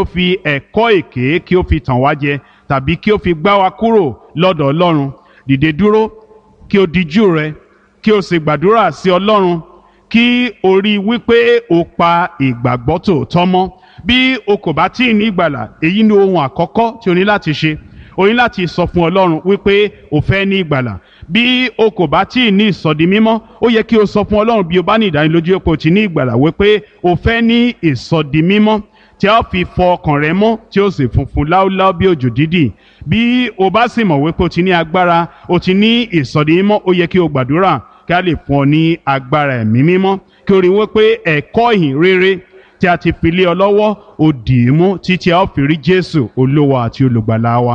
ó fi ẹ̀kọ́ èké kí ó fi tàn wá jẹ tàbí kí ó fi gbá wa kúrò lọ́dọ̀ ọlọ́run dìde dúró kí o dijú rẹ kí o sì gbàdúrà sí ọlọ́run kí o rí i wípé o pa ìgbàgbọ́ tòótọ́ mọ́ bí o kò bá tí ì ní ìgbàlà èyí ni ohun àkọ́kọ́ tí o ní láti ṣe o ní láti sọ fún ọlọ́run wípé o fẹ́ ní ìgbàlà bí o kò bá tí ì ní ìsọdi mímọ́ ó yẹ kí o sọ fún ọlọ́run bí o bá ní ìdánilójú pé o ti ní ìgbàlà wípé o fẹ́ ní ìsọdi mímọ́ tí a fi fọ ọkàn rẹ mọ́ tí ó sì funfun láúláú bí òjò dídì bí o bá sì mọ̀ wípé o ti ní agbára o ti ní ìsọdi mímọ́ ó yẹ kí o gbàdúrà kí a lè fún ọ ní agbára ẹ̀mí mímọ́ kí o rí wípé ẹ̀kọ́ ìhìn rere tí a ti fi lé ọ lọ́wọ́ ó dì í mú títí a ó fi rí Jésù olówó àti olùgbàlà wa.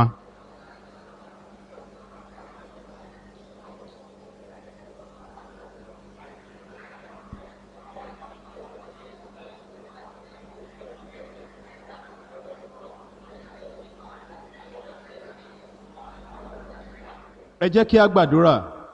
ẹ jẹ́ kí a gbàdúrà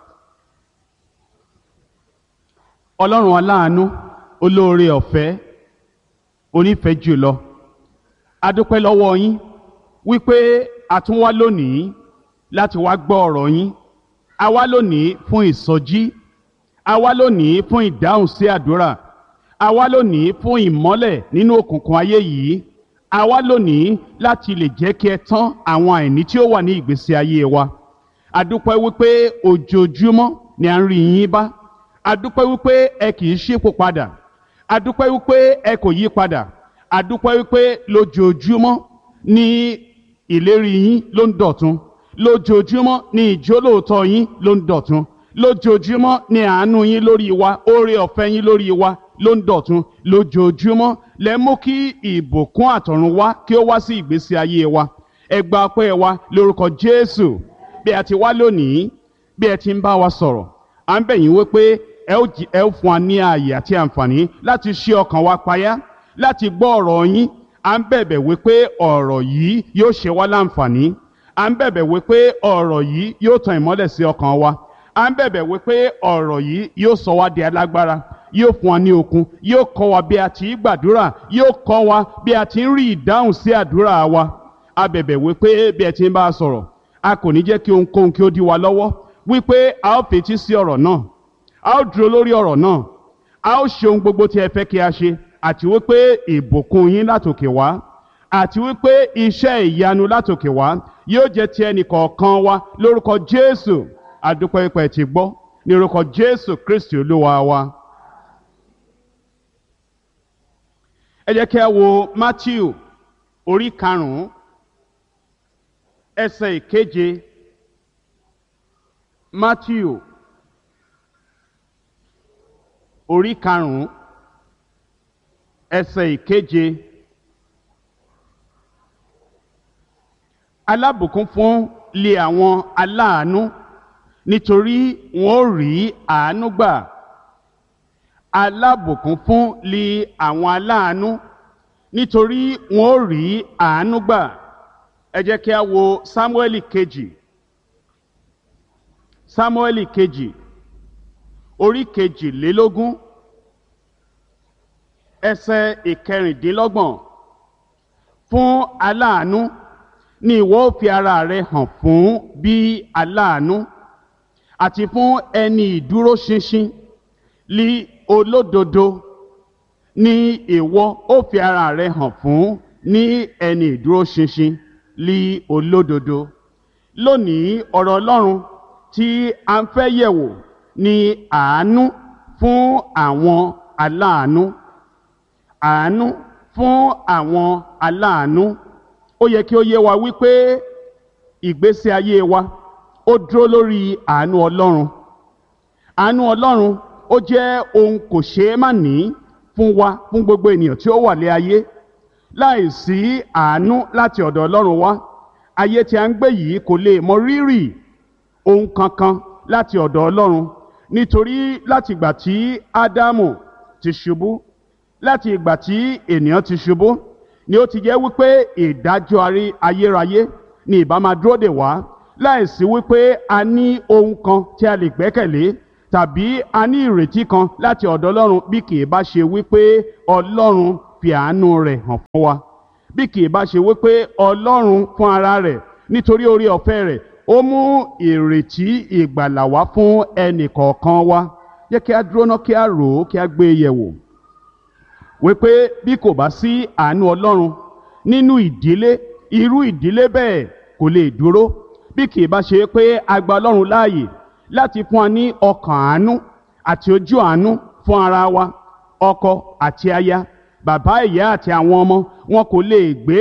ọlọ́run aláàánú olóore ọ̀fẹ́ onífẹ̀ẹ́ jùlọ a dúpẹ́ lọ́wọ́ yín wípé a tún wá lónìí láti wá gbọ́ ọ̀rọ̀ yín a wá lónìí fún ìsọjí a wá lónìí fún ìdáhùn sí àdúrà a wá lónìí fún ìmọ́lẹ̀ nínú òkùnkùn ayé yìí a wá lónìí láti lè jẹ́ kí ẹ tán àwọn àìní tí ó wà ní ìgbésí ayé wa adúpẹ́ wípé ojoojúmọ́ ni à ń rí yín bá adúpẹ́ wípé ẹ kì í ṣípò padà adúpẹ́ wípé ẹ kò yí padà adúpẹ́ wípé lójoojúmọ́ ni ìlérí yín ló ń dọ̀tun lójoojúmọ́ ni ìjólóòtọ́ yín ló ń dọ̀tun lójoojúmọ́ ni àánú yín lórí wa oore ọ̀fẹ́ yín lórí wa ló ń dọ̀tun lójoojúmọ́ lẹ mú kí ìbùkún àtọ̀run wá kí ó wá sí ìgbésí ayé wa ẹ gba ọpẹ́ wa lórúkọ Jésù bí a ti wá lónìí bí ẹ ti ń bá wa sọ̀rọ̀ à ń bẹ̀ yín wípé ẹ ó ẹ ó fún wa ní ààyè àti àǹfààní láti ṣí ọkàn wa payá láti gbọ́ ọ̀rọ̀ yín à ń bẹ̀bẹ̀ wípé ọ̀rọ̀ yìí yóò ṣe wá láǹfààní à ń bẹ̀bẹ̀ wípé ọ̀rọ̀ yìí yóò tan ìmọ́lẹ̀ sí ọkàn wa à ń bẹ̀bẹ̀ wípé ọ̀rọ̀ yìí yóò sọ wá di alágbára yóò fún wa ní okun yóò kọ́ wa bí a ti ń gbàdúrà yóò kọ́ wa bí a ti ń rí ìdáhùn sí àdúrà wa a bẹ̀bẹ̀ wípé bí ẹ ti ń bá a sọ̀rọ̀ a kò ní jẹ́ kí ohunkóhun kí ó dí wa lọ́wọ́ wípé a ó fetí sí ọ̀rọ̀ náà a ó dúró lórí ọ̀rọ̀ náà a ó ṣe ohun gbogbo tí ẹ fẹ́ kí a ṣe àti wípé ìbùkún yín látòkè wá àti wípé iṣẹ́ ìyanu látòkè wá yóò jẹ́ ti ẹnì kọ̀ọ̀kan wa lórúkọ Jésù adúpẹ́ pẹ́ ti gbọ́ ní orúkọ Jésù Kristi olúwa wa. ẹ jẹ́ kí a wo Matthew orí karùn-ún ẹsẹ̀ ìkeje Matthew orí karùnún ẹsẹ̀ ìkeje alábùkún fún lé àwọn aláàánú nítorí wọn ó rí àánú gbà alábùkún fún lé àwọn aláàánú nítorí wọn ó rí àánú gbà ẹ jẹ́ kí a wo Sámúẹ́lì kejì Sámúẹ́lì kejì orí kejìlélógún ẹsẹ̀ ìkẹrìndínlọ́gbọ̀n fún aláàánú ni ìwọ ó fi ara rẹ hàn fún bí aláàánú àti fún ẹni ìdúróṣinṣin lí olódodo ni ìwọ ó fi ara rẹ hàn fún ní ẹni ìdúróṣinṣin lí olódodo lónìí ọ̀rọ̀ Ọlọ́run tí a ń fẹ́ yẹ̀wò ni àánú fún àwọn aláàánú àánú fún àwọn aláàánú ó yẹ kí ó yé wa wípé ìgbésí ayé wa ó dúró lórí àánú Ọlọ́run àánú Ọlọ́run ó jẹ́ ohun kò ṣeé má ní fún wa fún gbogbo ènìyàn tí ó wà lé ayé láìsí àánú láti ọ̀dọ̀ Ọlọ́run wá ayé tí a ń gbé yìí kò lè mọ rírì ohun kankan láti ọ̀dọ̀ Ọlọ́run nítorí láti ìgbà tí Ádámù ti ṣubú láti ìgbà tí ènìyàn ti ṣubú ni ó ti jẹ́ wípé ìdájọ́ ayérayé ni ìbá máa dúró dè wá láìsí wípé a ní ohun kan tí a lè gbẹ́kẹ̀lé tàbí a ní ìrètí kan láti ọ̀dọ̀ Ọlọ́run bí kì í bá ṣe wípé Ọlọ́run fi àánú rẹ̀ hàn fún wa bí kì í bá ṣe wípé ọlọ́run fún ara rẹ̀ nítorí orí ọ̀fẹ́ rẹ̀ ó mú ìrètí ìgbàlà wá fún ẹnì kọ̀ọ̀kan wa jẹ́ kí a dúró ná kí a rò ó kí a gbé e yẹ̀wò wípé bí kò bá sí àánú ọlọ́run nínú ìdílé irú ìdílé bẹ́ẹ̀ kò lè dúró bí kì í bá ṣe pé a gba ọlọ́run láàyè láti fún wa ní ọkàn àánú àti ojú àánú fún ara wa ọkọ àti aya bàbá ìyá àti àwọn ọmọ wọn kò lè gbé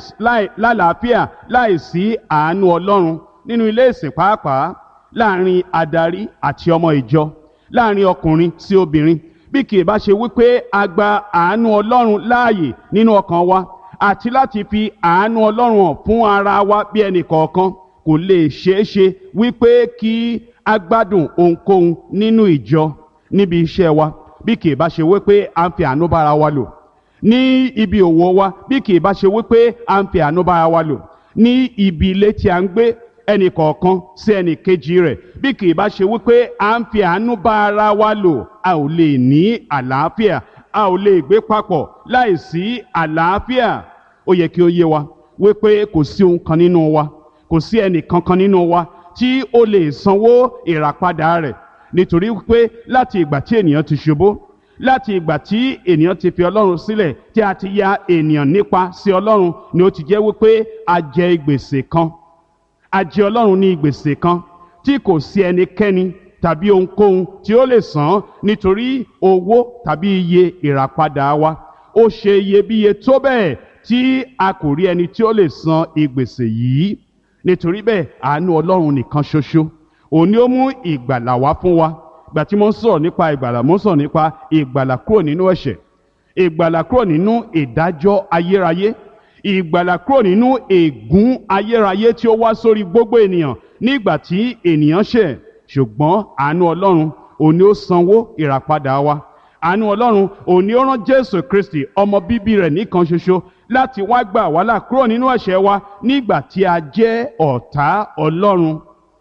lálàáfíà láìsí àánú ọlọ́run nínú ilé ìsìn pàápàá láàrin adarí àti ọmọ ìjọ láàrin ọkùnrin sí obìnrin bí kì í bá ṣe wípé a gba àánú ọlọ́run láàyè nínú ọkàn wa àti láti fi àánú ọlọ́run hàn fún ara wa bí ẹnì kọ̀ọ̀kan kò lè ṣeé ṣe wípé kí a gbádùn ohunkóhun nínú ìjọ níbi iṣẹ́ wa bí kì í bá ṣe wípé a ń fi àánú bára wa lò ní ibi òwò wa bí kì í bá ṣe wípé a ń fi àánú bára wa lò ní ibi ilé tí a ń gbé ẹnì kọ̀ọ̀kan sí ẹnì kejì rẹ̀ bí kì í bá ṣe wípé à ń fi àánú bá ara wa lò a ò lè ní àlàáfíà a ò lè gbé papọ̀ láìsí àlàáfíà ó yẹ kí ó yé wa wípé kò sí ohun kan nínú wa kò sí ẹnì kankan nínú wa tí ó lè sanwó ìràpadà rẹ̀ nítorí wípé láti ìgbà tí ènìyàn ti ṣubú láti ìgbà tí ènìyàn ti fi ọlọ́run sílẹ̀ tí a ti ya ènìyàn nípa sí ọlọ́run ni ó ti jẹ́ wípé a jẹ gbèsè kan a jẹ ọlọ́run ní gbèsè kan tí kò sí ẹnikẹ́ni tàbí ohunkóhun tí ó lè san nítorí owó tàbí iye ìràpadà wa ó ṣe iyebíye tó bẹ́ẹ̀ tí a kò rí ẹni tí ó lè san ìgbèsè yìí nítorí bẹ́ẹ̀ àánú ọlọ́run nìkan ṣoṣo òun ni ó mú ìgbàlà wá fún wa gbà tí mo ń sọ̀rọ̀ nípa ìgbàlà mo ń sọ̀rọ̀ nípa ìgbàlà kúrò nínú ẹ̀ṣẹ̀ ìgbàlà kúrò nínú ìdájọ́ ayérayé ìgbàlà kúrò nínú ègún ayérayé tí ó wá sórí gbogbo ènìyàn nígbà tí ènìyàn ṣẹ̀ ṣùgbọ́n àánú ọlọ́run òun ni ó sanwó ìràpadà wa àánú ọlọ́run òun ni ó rán jésù kristi ọmọ bíbí rẹ̀ nìkan ṣoṣo láti wá gbà wá là kúrò nínú ẹ̀ṣẹ̀ wa nígbà tí a jẹ́ ọ̀tá ọlọ́run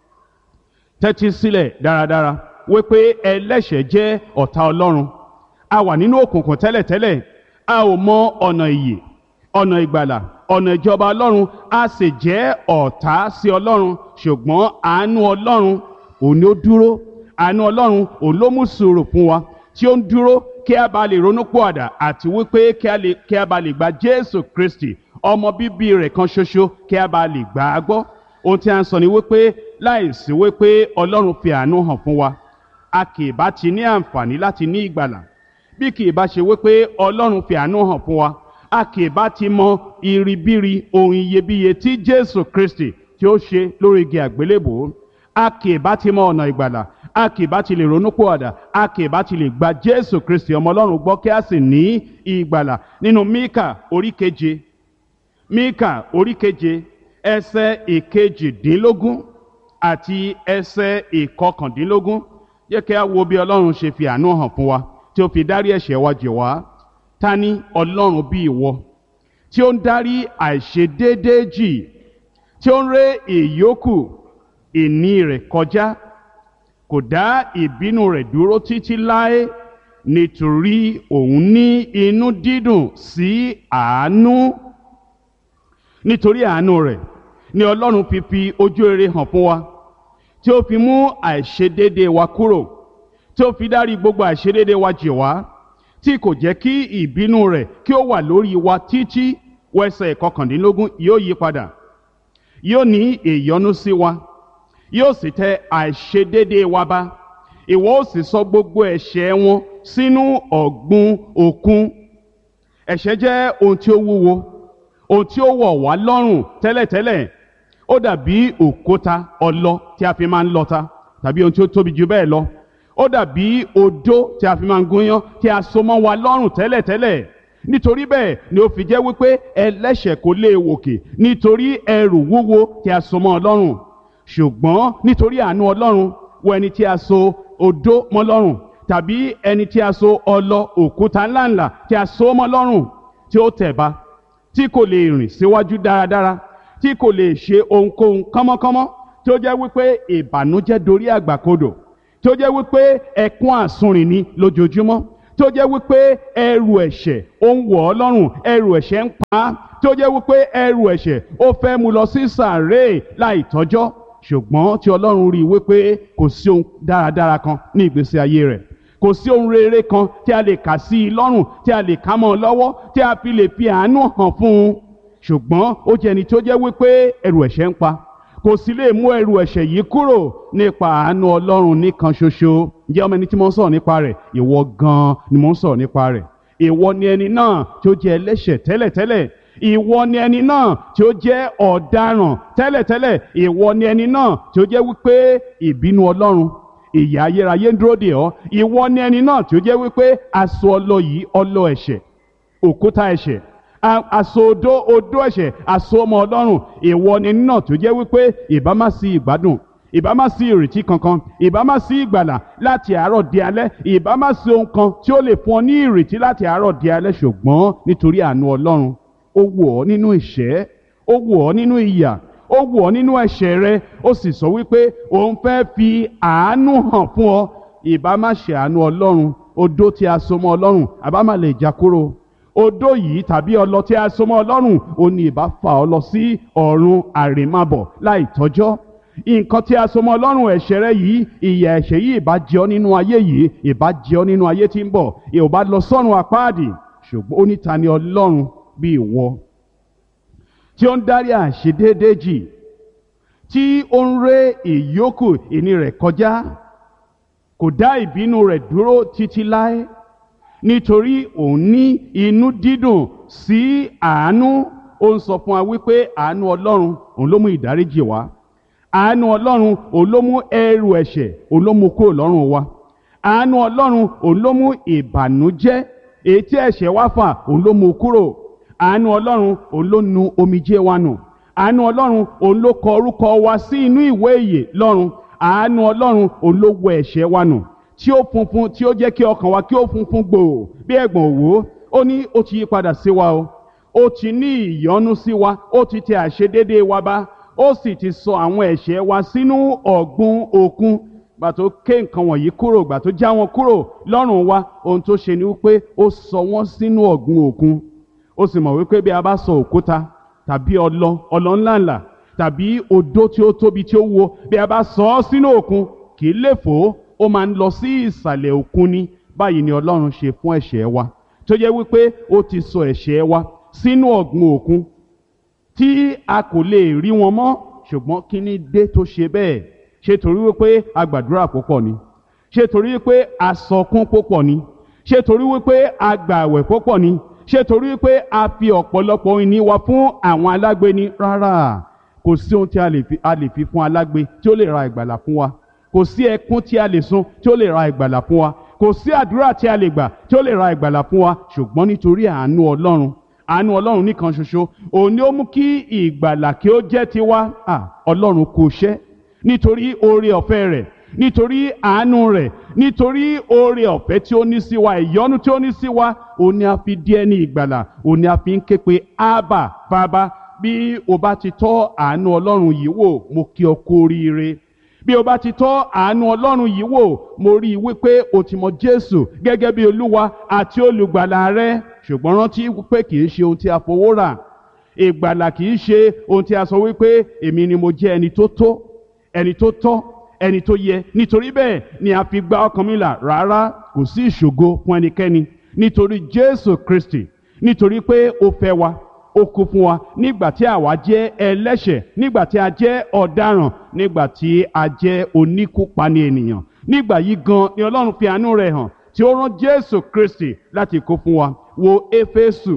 tẹ́tí sílẹ̀ dáradára wípé ẹlẹ́ṣẹ̀ jẹ́ ọ̀tá ọlọ́run a wà nínú òkùnkùn tẹ́lẹ̀tẹ́lẹ̀ a ò mọ ọ̀nà ìyè ọ̀nà ìgbàlà ọ̀nà ìjọba ọlọ́run a sì jẹ́ ọ̀tá sí ọlọ́run ṣùgbọ́n àánú ọlọ́run òun ni ó dúró àánú ọlọ́run òun ló mú sùúrù fún wa tí ó ń dúró kí a bá lè ronú pọ̀àdà àti wípé kí a bá lè gba jésù kristi ọmọ bíbí rẹ̀ kan ṣoṣo kí a bá lè gbà á gbọ́ ohun tí a ń sọ ni wípé láìsí wípé ọlọ́run fi àánú hàn fún wa a kì í bá ti ní àǹfààní láti ní ìgbàlà bí kì í bá ṣe wípé ọlọ́run fi àánú hàn fún wa a kì í bá ti mọ iribiri ohun iyebíye tí jésù kristi tí ó ṣe lórí igi àgbélébòó a kì í bá ti mọ ọ̀nà ìgbàlà a kì í bá ti lè ronú pòwàdà a kì í bá ti lè gba jésù kristi ọmọ ọlọ́run gbọ́ kí a sì ní ìgbàlà nínú míkà orí keje míkà orí keje ẹsẹ̀ ìkejìdínlógún àti ẹsẹ̀ ìkọkàndínlógún yẹ kí a wo bí ọlọ́run ṣe fi àánú hàn fún wa tí ó fi dárí ẹ̀ṣẹ̀ wa jì wá ta ni ọlọ́run bí ìwọ tí ó ń dárí àìṣedéédéé jì tí ó ń ré ìyókù ìní rẹ̀ kọjá kò dá ìbínú rẹ̀ dúró títí láé nítorí òun ní inú dídùn sí àánú nítorí àánú rẹ̀ ni ọlọ́run fi fi ojú rere hàn fún wa tí ó fi mú àìṣedéédéé wa kúrò tí ó fi dárí gbogbo àìṣedéédéé wa jì wá tí kò jẹ́ kí ìbínú rẹ̀ kí ó wà lórí wa títí wẹsẹ̀ kọkàndínlógún yóò yí padà yóò ní ìyọ́nú sí wa yóò sì tẹ àìṣedéédéé wa bá ìwọ ó sì sọ gbogbo ẹ̀ṣẹ̀ wọn sínú ọ̀gbun òkun ẹ̀ṣẹ̀ jẹ́ ohun tí ó wúwo ohun tí ó wọ̀ wá lọ́rùn tẹ́lẹ̀tẹ́lẹ̀ ó dàbí òkúta ọlọ tí a fi máa ń lọta tàbí ohun tí ó tóbi jù bẹ́ẹ̀ lọ ó dàbí odó tí a fi máa ń gúnyán tí a so mọ́ wa lọ́rùn tẹ́lẹ̀tẹ́lẹ̀ nítorí bẹ́ẹ̀ ni ó fi jẹ́ wípé ẹlẹ́ṣẹ̀ kò lè wòkè nítorí ẹrù wúwo tí a so mọ́ ọ lọ́rùn ṣùgbọ́n nítorí àánú ọlọ́run wọ ẹni tí a so odó mọ́ lọ́rùn tàbí ẹni tí a so ọlọ òkúta ńláńlá tí a so mọ́ lọ́rùn tí ó tẹ̀ ba tí kò lè rìn síwájú dáradára tí kò lè ṣe ohunkóhun kánmọ́kánmọ́ tí ó jẹ́ wípé ìbànújẹ́ dorí àgbàkodò tí ó jẹ́ wípé ẹkún àsunrìn ni lójoojúmọ́ tó jẹ́ wípé ẹrù ẹ̀ṣẹ̀ ó ń wọ̀ ọ́ lọ́rùn ẹrù ẹ̀ṣẹ̀ ń pa á tó jẹ́ wípé ẹrù ẹ̀ṣẹ̀ ó fẹ́ mú lọ sí sàárè láì tọ́jọ́ ṣùgbọ́n tí ọlọ́run rí i wípé kò sí ohun dáradára kan ní ìgbésí ayé rẹ̀ kò sí ohun rere kan tí a lè kà sí i lọ́rùn tí a lè ká mọ́ ọ lọ́wọ́ tí a fi lè fi àánú hàn fún un ṣùgbọ́n ó jẹ́ ẹni tó jẹ́ wípé ẹrù ẹ̀ṣẹ̀ ń pa kò sì lè mú ẹrù ẹ̀ṣẹ̀ yìí kúrò nípa àánú ọlọ́run nìkan ṣoṣo ǹjẹ́ ọmọ ẹni tí mo ń sọ̀rọ̀ nípa rẹ̀ ìwọ gan-an ni mo ń sọ̀rọ̀ nípa rẹ̀ ìwọ ni ẹni náà tí ó jẹ́ ẹlẹ́ṣẹ̀ tẹ́lẹ̀tẹ́lẹ̀ ìwọ ni ẹni náà tí ó jẹ́ ọ̀daràn tẹ́lẹ̀tẹ́lẹ̀ ìwọ ni ẹni náà tí ó jẹ́ wípé ìbínú ọlọ́run ìyà ayérayé ń dúró dè ọ́ ìwọ ni ẹni náà tí ó jẹ́ wípé aṣọ ọlọ yìí ọlọ ẹ̀ṣẹ̀ òkúta ẹ̀ṣẹ̀ aṣọ odó odó ẹ̀ṣẹ̀ aṣọ ọmọ ọlọ́run ìwọ ni ẹni náà tí ó jẹ́ wípé ìbá má sí ìgbádùn ìbá má sí ìrètí kankan ìbá má sí ìgbàlà láti àárọ̀ di alẹ́ ìbá má sí ohun kan tí ó lè fún ọ ní ìrètí láti àárọ̀ di alẹ́ ṣùgbọ́n nítorí àánú ọlọ́run ó wù ọ́ nínú ìṣẹ́ ó wù ọ́ nínú ìyà ó wù ọ́ nínú ẹ̀ṣẹ̀ rẹ ó sì sọ wípé òun fẹ́ fi àánú hàn fún ọ ìbá má ṣe àánú ọlọ́run odó tí a so mọ́ ọlọ́run àbá má lè já kúrò odó yìí tàbí ọlọ tí a so mọ́ ọlọ́run ó ní ìbá fà ọ́ lọ sí ọ̀run àrèmábọ̀ láì tọ́jọ́ nǹkan tí a so mọ́ ọlọ́run ẹ̀ṣẹ̀ rẹ yìí ìyà ẹ̀ṣẹ̀ yìí ìbá jẹ ọ́ nínú ayé yìí ìbá jẹ ọ́ nínú ayé tí ń bọ̀ ìbá lọ sọ́run àpáàdì ṣùgbọ́n ó ní ta ni ọlọ́run bí ìwọ tí ó ń dárí àṣedéédéé jì tí ó ń ré ìyókù ìní rẹ̀ kọjá kò dá ìbínú rẹ̀ dúró títí láé nítorí òun ní inú dídùn sí àánú ó ń sọ fún wa wípé àánú ọlọ́run òun ló mú ìdáríjì wá àánú ọlọ́run òun ló mú ẹrù ẹ̀ṣẹ̀ òun ló mú kúrò lọ́rùn wa àánú ọlọ́run òun ló mú ìbànújẹ́ èyí tí ẹ̀ṣẹ̀ wá fà òun ló mú kúrò àánú ọlọ́run òun ló nu omijé wa nù àánú ọlọ́run òun ló kọ orúkọ wa sí inú ìwé ìyè lọ́run àánú ọlọ́run òun ló wẹ ẹ̀ṣẹ̀ wa nù tí ó funfun tí ó jẹ́ kí ọkàn wa kí ó funfun gbòò bí ẹ̀gbọ̀n òwò ó ní ó ti yí padà sí wa o ó ti ní ìyọ́nú sí wa ó ti tẹ àṣedédé wa bá ó sì ti sọ àwọn ẹ̀ṣẹ̀ wa sínú ọ̀gbun òkun gbà tó ké nǹkan wọ̀nyí kúrò gbà tó já wọn kúrò lọ́rùn wa ohun tó ṣe ni wípé ó sọ wọ́n sínú ọ̀gbun òkun ó sì mọ̀ wípé bí a bá sọ òkúta tàbí ọlọ ọlọ ńláńlá tàbí odó tí ó tóbi tí ó wo bí a bá sọ ọ́ sínú òkun kì í lè fò ó ó máa ń lọ sí ìsàlẹ̀ òkun ni báyìí ni ọlọ́run ṣe fún ẹ̀ṣẹ̀ wa tó jẹ́ wípé ó ti sọ ẹ̀ṣẹ̀ wa sínú ọ̀gbun òkun tí a kò lè rí wọn mọ́ ṣùgbọ́n kí ni dé tó ṣe bẹ́ẹ̀ ṣe torí wípé a gbàdúrà púpọ̀ ni ṣe torí wípé a sọkún púpọ̀ ni ṣe torí wípé a gbààwẹ̀ púpọ̀ ni ṣé torí pé a fi ọ̀pọ̀lọpọ̀ ìní wa fún àwọn alágbe ni rárá kò sí ohun tí a lè fi a lè fi fún alágbe tí ó lè ra ìgbàlà fún wa kò sí ẹkún tí a lè sun tí ó lè ra ìgbàlà fún wa kò sí àdúrà tí a lè gbà tí ó lè ra ìgbàlà fún wa ṣùgbọ́n nítorí àánú ọlọ́run àánú ọlọ́run nìkan ṣoṣo òun ni ó mú kí ìgbàlà kí ó jẹ́ tiwa ọlọ́run kò ṣẹ́ nítorí oore ọ̀fẹ́ rẹ̀ nítorí àánú rẹ̀ nítorí oore ọ̀fẹ́ tí ó ní sí wa ìyọ́nú tí ó ní sí wa òun ni a fi di ẹni ìgbàlà òun ni a fi ń ké pe ábà bàbá bí o bá ti tọ́ àánú ọlọ́run yìí wò mo kí ọ kú oríire bí o bá ti tọ́ àánú ọlọ́run yìí wò mo rí i wípé o ti mọ jésù gẹ́gẹ́ bí olúwa àti olùgbàlà rẹ ṣùgbọ́n rántí wípé kì í ṣe ohun tí a fowó rà ìgbàlà kì í ṣe ohun tí a sọ wípé èmi ni mo jẹ́ ẹni tó tó ẹni tó tọ́ ẹni tó yẹ nítorí bẹ́ẹ̀ ni a fi gba ọkàn mi là rárá kò sí ìṣògo fún ẹnikẹ́ni nítorí jésù kristi nítorí pé ó fẹ́ wa ó kú fún wa nígbà tí àwa jẹ́ ẹlẹ́ṣẹ̀ nígbà tí a jẹ́ ọ̀daràn nígbà tí a jẹ́ oníkúpani ènìyàn nígbà yìí gan ni ọlọ́run fi àánú rẹ̀ hàn tí ó rán jésù kristi láti kú fún wa wo éfésù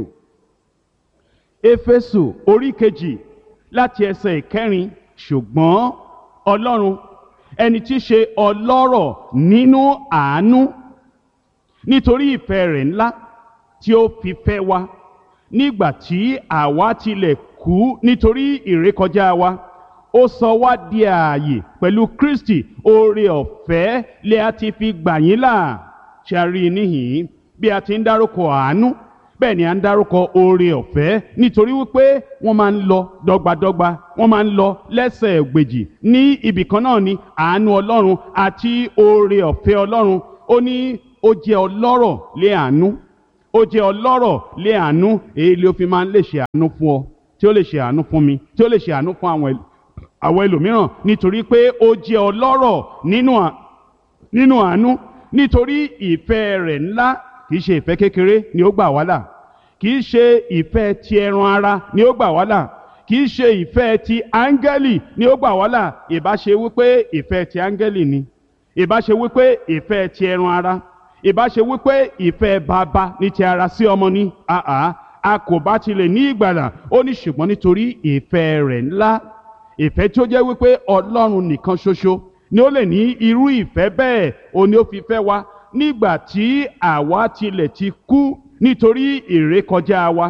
éfésù orí kejì láti ẹsẹ̀ ìkẹrin ṣùgbọ́n ọlọ́run ẹni tí í ṣe ọlọ́rọ̀ nínú àánú nítorí ìfẹ́ rẹ̀ ńlá tí ó fi fẹ́ wa nígbà tí àwa tilẹ̀ kú nítorí ìrékọjá wa ó sọ wá di ààyè pẹ̀lú Kristi oore ọ̀fẹ́ lè a ti fi gbà yín là ṣe a rí i níhìn-ín bí a ti ń dárúkọ àánú bẹ́ẹ̀ ni a ń dárúkọ oore ọ̀fẹ́ nítorí wípé wọ́n máa ń lọ dọ́gbadọ́gba wọ́n máa ń lọ lẹ́sẹ̀ ògbèjì ní ibì kan náà ni àánú ọlọ́run àti oore ọ̀fẹ́ ọlọ́run ó ní ó jẹ́ ọlọ́rọ̀ lé àánú ó jẹ́ ọlọ́rọ̀ lé àánú èyí ló fi máa ń lè ṣe àánú fún ọ tí ó lè ṣe àánú fún mi tí ó lè ṣe àánú fún àwọn ẹl- àwọn ẹlòmíràn nítorí pé ó jẹ́ ọlọ́rọ̀ nínú à- nínú àánú nítorí ìfẹ́ rẹ̀ ńlá kì í ṣe ìfẹ́ kékeré ni ó gbà wá là kì í ṣe ìfẹ́ ti ẹran ara ni ó gbà wá là kì í ṣe ìfẹ́ ti áńgẹ́lì ni ó gbà wá là ìbá ṣe wípé ìfẹ́ ti áńgẹ́lì ni ìbá ṣe wípé ìfẹ́ ti ẹran ara ìbá ṣe wípé ìfẹ́ bàbá ní ti ara sí ọmọ ní àá a kò bá tilẹ̀ ní ìgbàlà ó ní ṣùgbọ́n nítorí ìfẹ́ rẹ̀ ńlá ìfẹ́ tí ó jẹ́ wípé ọlọ́run nìkan ṣoṣo ni ó lè ní irú ìfẹ́ bẹ́ẹ̀ ó ní ó fi fẹ́ wa nígbà tí àwa tilẹ̀ ti kú nítorí ìrékọjá wa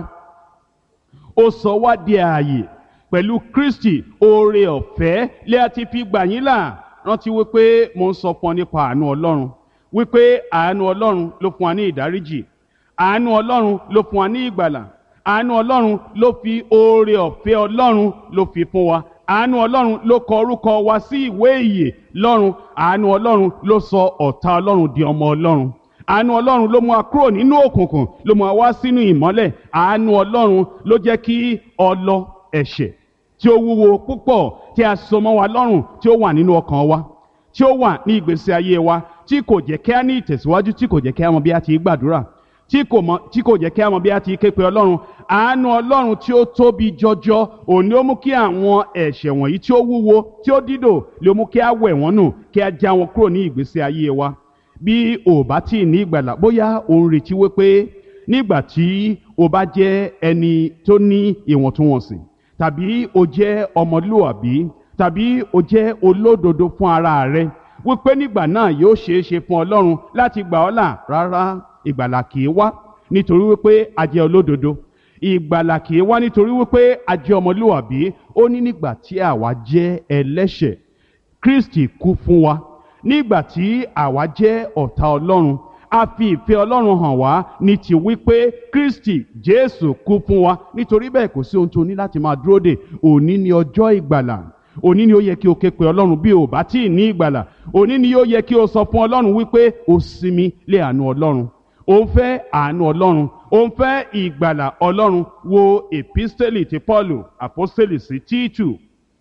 ó sọ wá di ààyè pẹ̀lú Kristi oore ọ̀fẹ́ lé a ti fi gbà yín là rántí wípé mo ń sọ fún ọ nípa àánú Ọlọ́run wípé àánú Ọlọ́run ló fún wa ní ìdáríjì àánú Ọlọ́run ló fún wa ní ìgbàlà àánú Ọlọ́run ló fi oore ọ̀fẹ́ Ọlọ́run ló fi fún wa àánú Ọlọ́run ló kọ orúkọ wa sí ìwé ìyè lọ́run àánú Ọlọ́run ló sọ ọ̀tá Ọlọ́run di ọmọ Ọlọ́run àánú ọlọ́run ló mú wa kúrò nínú òkùnkùn ló mú wa wá sínú ìmọ́lẹ̀ àánú ọlọ́run ló jẹ́ kí ọlọ ẹ̀ṣẹ̀ tí ó wúwo púpọ̀ tí a so mọ́ wa lọ́rùn tí ó wà nínú ọkàn wa tí ó wà ní ìgbésí ayé wa tí kò jẹ́ kí a ní ìtẹ̀síwájú tí kò jẹ́ kí a mọ bí a ti gbàdúrà tí kò mọ tí kò jẹ́ kí a mọ bí a ti ké pe ọlọ́run àánú ọlọ́run tí ó tóbi jọjọ òun ni ó mú kí àwọn ẹ̀ṣẹ̀ wọ̀nyí tí ó wúwo tí ó dídò lè mú kí a wẹ̀ wọ́n nù kí a já wọn kúrò ní ìgbésí ayé wa bí o bá tí ì ní ìgbàlà bóyá o ń retí wípé nígbà tí o bá jẹ́ ẹni tó ní ìwọ̀ntúnwọ̀nsì tàbí o jẹ́ ọmọlúwàbí tàbí o jẹ́ olódodo fún ara rẹ wípé nígbà náà yóò ṣeé ṣe fún ọlọ́run láti gbà ọ́ là rárá ìgbàlà kì í wá nítorí wípé a jẹ́ olódodo ìgbàlà kì í wá nítorí wípé a jẹ́ ọmọlúwàbí ó ní nígbà tí àwa jẹ́ ẹlẹ́ṣẹ̀ Kristi kú fún wa nígbà tí àwa jẹ́ ọ̀tá ọlọ́run a fi ìfẹ́ ọlọ́run hàn wá ní ti wípé kristi jésù kú fún wa nítorí bẹ́ẹ̀ kò sí ohun tó ní láti máa dúró dè òní ni ọjọ́ ìgbàlà òní ni ó yẹ kí o ké pe ọlọ́run bí o bá tí ì ní ìgbàlà òní ni ó yẹ kí o sọ fún ọlọ́run wípé o sinmi lé àánú ọlọ́run o ń fẹ́ àánú ọlọ́run o ń fẹ́ ìgbàlà ọlọ́run wo episteli ti paulu aposteli sí tíìtù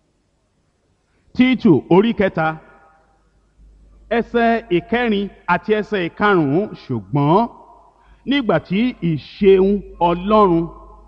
tíìtù orí kẹta ẹsẹ̀ ìkẹrin àti ẹsẹ̀ ìkarùnún ṣùgbọ́n nígbà tí ìṣeun ọlọ́run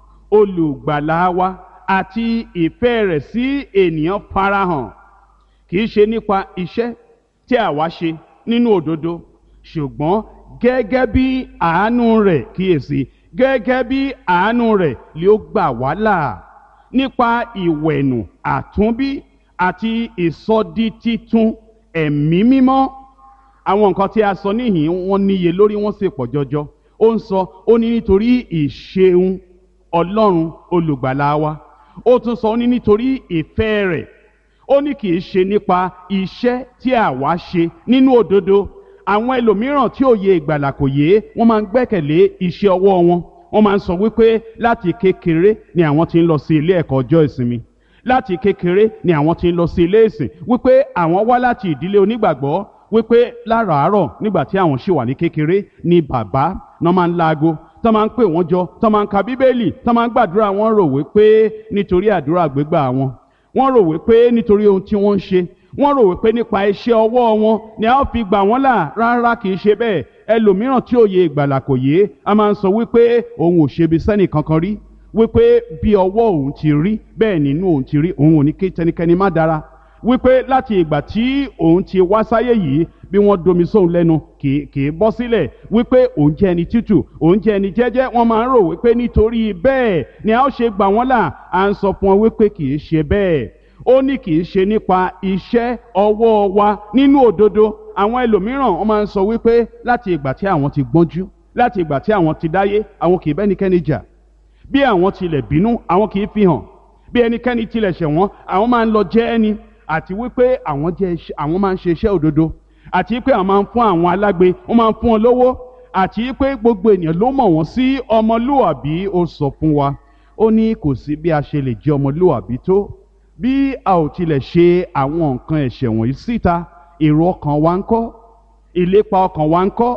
olùgbàlà wa àti ìfẹ́ rẹ̀ sí ènìyàn farahàn kì í ṣe nípa iṣẹ́ tí àwa ṣe nínú òdodo ṣùgbọ́n gẹ́gẹ́ bí àánú rẹ̀ kíyèsí gẹ́gẹ́ bí àánú rẹ̀ lé ó gbà wá là nípa ìwẹ̀nù àtúnbí àti ìsọdi títún ẹ̀mí mímọ́ àwọn nǹkan tí a sọ níhìn wọ́n níye lórí wọ́n sì pọ̀ jọjọ ó ń sọ ó ní nítorí ìṣeun ọlọ́run olùgbàlà wa ó tún sọ ó ní nítorí ìfẹ́ rẹ̀ ó ní kì í ṣe nípa iṣẹ́ tí àwa ṣe nínú òdodo àwọn ẹlòmíràn tí òye ìgbàlà kò yé wọ́n máa ń gbẹ́kẹ̀lé iṣẹ́ ọwọ́ wọn wọ́n máa ń sọ wípé láti kékeré ni àwọn ti ń lọ sí ilé ẹ̀kọ́ ọjọ́ ìsinmi láti kékeré ni àwọn ti ń lọ sí ilé ìsìn wípé àwọn wá láti ìdílé onígbàgbọ́ wípé láràárọ̀ nígbà tí àwọn ṣì wà ní kékeré ni bàbá náà máa ń laago tó máa ń pè wọ́n jọ tó máa ń ka bíbélì tó máa ń gbàdúrà wọ́n rò wípé nítorí àdúrà gbégbà wọn wọ́n rò wípé nítorí ohun tí wọ́n ń ṣe wọ́n rò wípé nípa iṣẹ́ ọwọ́ wọn ni a ó fi gbà wọ́n là rárá kì í ṣe bẹ́ẹ̀ ẹlòmíràn tí òye ìgbàlà kò yé a máa ń sọ wípé òun ò ṣebi sẹ́nì kankan rí wípé bí ọwọ́ òun ti rí bẹ́ẹ̀ nínú òun ti rí òun ò ní kí tẹnikẹ́ni má dára wípé láti ìgbà tí òun ti wá sáyé yìí bí wọ́n domi sóun lẹ́nu kì kì í bọ́ sílẹ̀ wípé òun jẹ́ ẹni tútù òun jẹ́ ẹni jẹ́jẹ́ wọ́n máa ń rò wípé nítorí bẹ́ẹ̀ ni a ó ṣe gbà wọ́n là à ń sọ fún wọn wípé kì í ṣe bẹ́ẹ̀ ó ní kì í ṣe nípa iṣẹ́ ọwọ́ wa nínú òdodo àwọn ẹlòmíràn wọ́n máa ń sọ wípé láti ìgbà tí àwọn ti gbọ́njú láti ìgbà tí àwọn ti dáyé àwọn kì í bẹ́nikẹ́ni jà bí àwọn tilẹ̀ bínú àwọn kì í fi hàn bí ẹnikẹ́ni tilẹ̀ ṣẹ̀ wọ́n àwọn máa ń lọ jẹ́ ẹni àti wípé àwọn jẹ́ iṣẹ́ àwọn máa ń ṣe iṣẹ́ òdodo àti wípé àwọn máa ń fún àwọn alágbe wọ́n máa ń fún wọn lówó àti wípé gbogbo ènìyàn ló mọ̀ wọ́n sí ọmọlúwàbí ó sọ fún wa ó ní kò sí bí a ṣe lè jẹ́ ọmọlúwàbí tó bí a ò tilẹ̀ ṣe àwọn nǹkan ẹ̀ṣẹ̀ wọ̀nyí síta èrò ọkàn wa ń kọ́ ìlépa ọkàn wa ń kọ́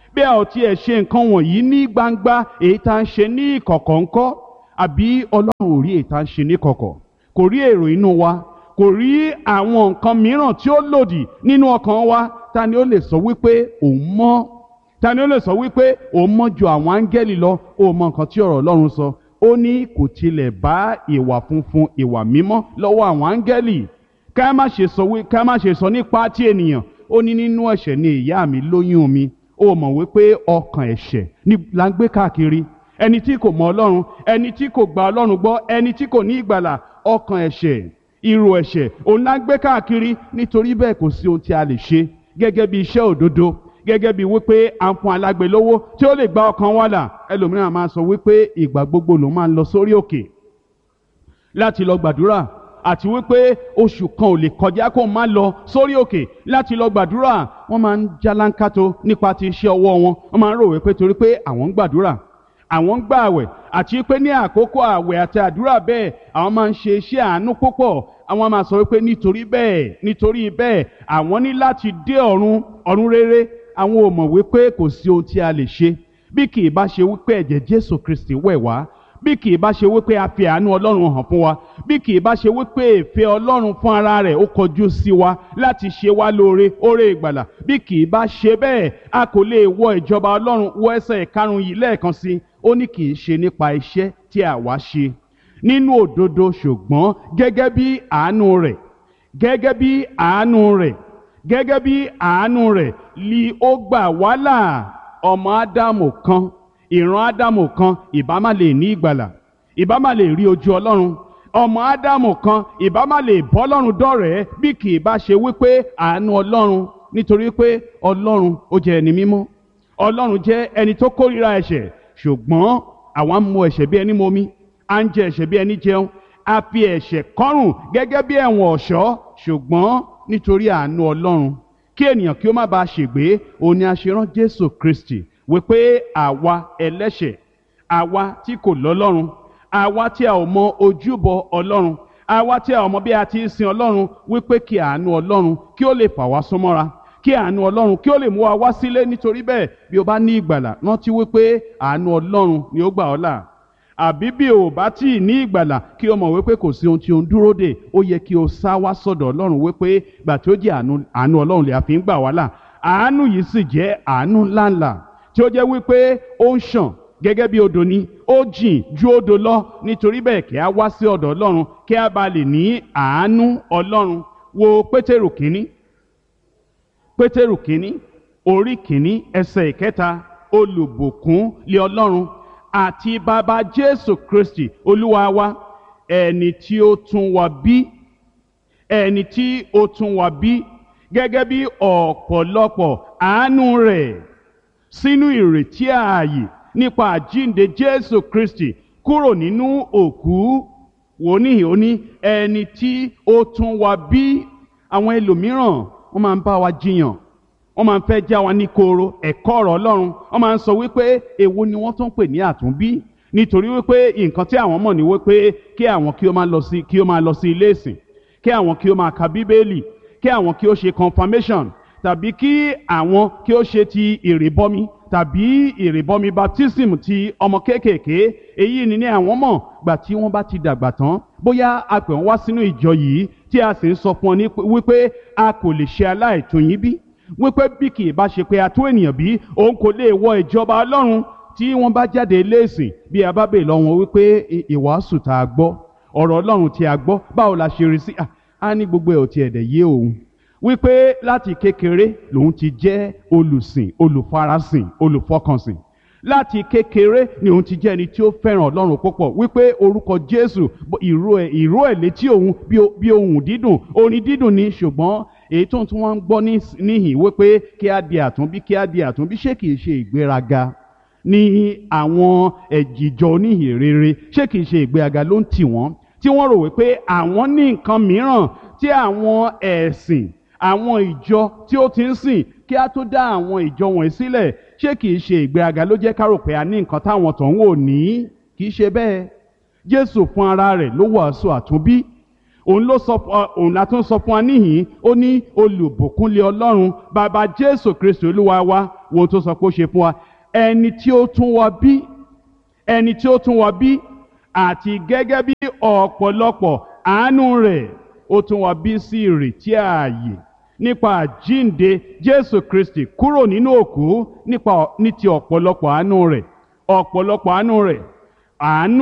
bí a ò tiẹ̀ ṣe nǹkan wọ̀nyí ní gbangba èyí tá à ń ṣe ní ìkọ̀kọ̀ ńkọ́ àbí ọlọ́run ò rí èyí tá à ń ṣe ní kọ̀kọ̀ kò rí èrò inú wa kò rí àwọn nǹkan mìíràn tí ó lòdì nínú ọkàn wa ta ni ó lè sọ wípé òun mọ́ ta ni ó lè sọ wípé òun mọ́ ju àwọn áńgẹ́lì lọ ó mọ nǹkan tí ọ̀rọ̀ ọlọ́run sọ ó ní kò tilẹ̀ bá ìwà funfun ìwà mímọ́ lọ́wọ́ àwọn áńgẹ́lì ká má ṣe sọ wí ká má ṣe sọ nípa ti ènìyàn ó ní nínú ẹ̀ṣẹ̀ ni ìyá mi lóyún mi ó mọ̀ wípé ọkàn ẹ̀ṣẹ̀ ni là ń gbé káàkiri ẹni tí kò mọ ọlọ́run ẹni tí kò gba ọlọ́run gbọ́ ẹni tí kò ní ìgbàlà ọkàn ẹ̀ṣẹ̀ irú ẹ̀ṣẹ̀ òun là ń gbé káàkiri nítorí bẹ́ẹ̀ kò sí ohun tí a lè ṣe gẹ́gẹ́ bí iṣẹ́ òdodo gẹ́gẹ́ bí wípé à ń fún alágbe lówó tí ó lè gba ọkàn wa là ẹlòmíràn máa sọ wípé ìgbà gbogbo ló máa ń lọ sórí òkè láti lọ gbàdúrà àti wípé oṣù kan ò lè kọjá kó má lọ sórí òkè láti lọ gbàdúrà wọ́n máa ń jálánkátó nípa ti iṣẹ́ ọwọ́ wọn wọ́n máa ń rò wípé torí pé àwọn ń gbàdúrà àwọn ń gbààwẹ̀ àti pé ní àkókò àwẹ̀ àti àdúrà bẹ́ẹ̀ àwọn máa ń ṣe iṣẹ́ àánú púpọ̀ àwọn máa sọ wípé nítorí bẹ́ẹ̀ nítorí bẹ́ẹ̀ àwọn ní láti dé ọ̀run ọ̀run rere àwọn ò mọ̀ wípé kò sí ohun tí a lè ṣe bí kì í bá ṣe wípé ẹ̀jẹ̀ Jésù Kristi wẹ̀ wá bí kì í bá ṣe wípé a fi àánú Ọlọ́run hàn fún wa bí kì í bá ṣe wípé ìfẹ́ Ọlọ́run fún ara rẹ̀ ó kọjú sí wa láti ṣe wá lóore oore ìgbàlà bí kì í bá ṣe bẹ́ẹ̀ a kò lè wọ ìjọba Ọlọ́run wọ ẹsẹ̀ ìkarùn yìí lẹ́ẹ̀kan sí ó ní kì í ṣe nípa iṣẹ́ tí àwa ṣe nínú òdodo ṣùgbọ́n gẹ́gẹ́ bí àánú rẹ̀ gẹ́gẹ́ bí àánú rẹ̀ gẹ́gẹ́ bí àánú rẹ̀ li ó gbà wá là ọmọ Ádámù kan ìran Ádámù kan ìbá má lè ní ìgbàlà ìbá má lè rí ojú Ọlọ́run ọmọ Ádámù kan ìbá má lè bọ́ Ọlọ́run dọ̀rẹ́ bí kì í bá ṣe wípé àánú Ọlọ́run nítorí pé Ọlọ́run ó jẹ́ ẹni mímọ́ Ọlọ́run jẹ́ ẹni tó kórìíra ẹ̀ṣẹ̀ ṣùgbọ́n àwa ń mu ẹ̀ṣẹ̀ bí ẹni momi à ń jẹ ẹ̀ṣẹ̀ bí ẹni jẹun a fi ẹ̀ṣẹ̀ kọ́rùn gẹ́gẹ́ bí ẹ̀wọ̀n ọ̀ṣọ́ ṣùgbọ́n nítorí àánú Ọlọ́run kí ènìyàn kí ó má bàa ṣègbé òun ni a ṣe rán Jésù Kristi wípé àwa ẹlẹ́ṣẹ̀ àwa tí kò lọ́lọ́run àwa tí a ò mọ ojúbọ Ọlọ́run àwa tí a ò mọ bí a ti ń sin Ọlọ́run wípé kí àánú Ọlọ́run kí ó lè fà wá súnmọ́ra kí àánú Ọlọ́run kí ó lè mú wa wá sílé nítorí bẹ́ẹ̀ bí o bá ní ìgbàlà rántí wípé àánú Ọlọ́run ni ó gbà ọ́ là àbí bí o bá tí ì ní ìgbàlà kí o mọ̀ wípé kò sí ohun tí o ń dúró dè ó yẹ kí o sá wá sọ̀dọ̀ Ọlọ́run wípé gbà tí ó jẹ́ àánú Ọlọ́run lè àfi ń gbà wá là àánú yìí sì jẹ́ àánú ńláńlá tí ó jẹ́ wípé ó ń ṣàn gẹ́gẹ́ bí odò ni ó jìn ju odò lọ nítorí bẹ́ẹ̀ kí a wá sí ọ̀dọ̀ Ọlọ́run kí a bá lè ní àánú Ọlọ́run wo Pétérù kínní Pétérù kínní orí kínní ẹsẹ̀ ìkẹta olùbùkún lé Ọlọ́run àti bàbá Jésù Kristi Olúwa wa ẹni tí ó tún wa bí ẹni tí ó tún wa bí gẹ́gẹ́ bí ọ̀pọ̀lọpọ̀ àánú rẹ̀ sínú ìrètí ààyè nípa àjínde Jésù Kristi kúrò nínú òkú wòníhì ó ní ẹni tí ó tún wa bí àwọn ẹlòmíràn wọ́n máa ń bá wa jiyàn wọ́n máa ń fẹ́ já wa ní koro ẹ̀kọ́ ọ̀rọ̀ Ọlọ́run wọ́n máa ń sọ wípé èwo ni wọ́n tún pè ní àtúnbí nítorí wípé nǹkan tí àwọn mọ̀ ní wípé kí àwọn kí ó máa lọ sí kí ó máa lọ sí ilé ìsìn kí àwọn kí ó máa ka Bíbélì kí àwọn kí ó ṣe confirmation tàbí kí àwọn kí ó ṣe ti ìrìbọmi tàbí ìrìbọmi baptism ti ọmọ kéékèèké èyí ni ní àwọn mọ̀ gbà tí wọ́n bá ti dàgbà tán bóyá a pè wọ́n wá sínú ìjọ yìí tí a sì ń sọ fún ọ ní wípé a kò lè ṣe aláìtó yín bí wípé bí kì í bá ṣe pé a tó ènìyàn bí òun kò lè wọ ìjọba Ọlọ́run tí wọ́n bá jáde léèsìn bí a bá bèè lọ wọn wípé ìwàásù tá a gbọ́ ọ̀rọ̀ Ọlọ́run tí a gbọ́ báwo la ṣe rí sí a ní gbogbo ẹ̀ ò tiẹ̀ dẹ̀ yé òun wípé láti kékeré lòun ti jẹ́ olùsìn olùfarasìn olùfọkànsìn láti kékeré ni òun ti jẹ́ ẹni tí ó fẹ́ràn ọlọ́run púpọ̀ wípé orúkọ jésù ìró ẹ̀ ìró ẹ̀ létí òun bí ohùn dídùn orin dídùn ni ṣùgbọ́n èyí tó ń tún wọ́n ń gbọ́ níhìn wípé kí á di àtúnbí kí á di àtúnbí ṣé kìí ṣe ìgbéraga ní àwọn ẹ̀jìjọ oníhìn rere ṣé kìí ṣe ìgbéraga ló ń tì wọ́n tí wọ́n rò wípé àwọn ní nǹkan mìíràn tí àwọn ẹ̀sìn àwọn ìjọ tí ó ti ń sìn kí á tó dá àwọn ìjọ wọ̀nyí sílẹ̀ ṣé kìí ṣe ìgbéraga ló jẹ́ ká rò pé a ní nǹkan táwọn tó ń wò ní kìí ṣe bẹ́ẹ̀ Jésù fún ara rẹ̀ ló wàásù àtúnbí òun ló sọ fún òun la tún sọ fún wa níhìn ó ní olùbùkúnlé ọlọ́run bàbá jésù kristu olúwa wa wo tó sọ pé ó ṣe fún wa ẹni tí ó tún wa bí ẹni tí ó tún wa bí àti gẹ́gẹ́ bí ọ̀pọ̀lọpọ̀ àánú rẹ̀ ó tún wa bí sí ìrètí ààyè nípa àjínde jésù kristi kúrò nínú òkú nípa ní ti ọ̀pọ̀lọpọ̀ àánú rẹ̀ ọ̀pọ̀lọpọ̀ àánú rẹ̀ àánú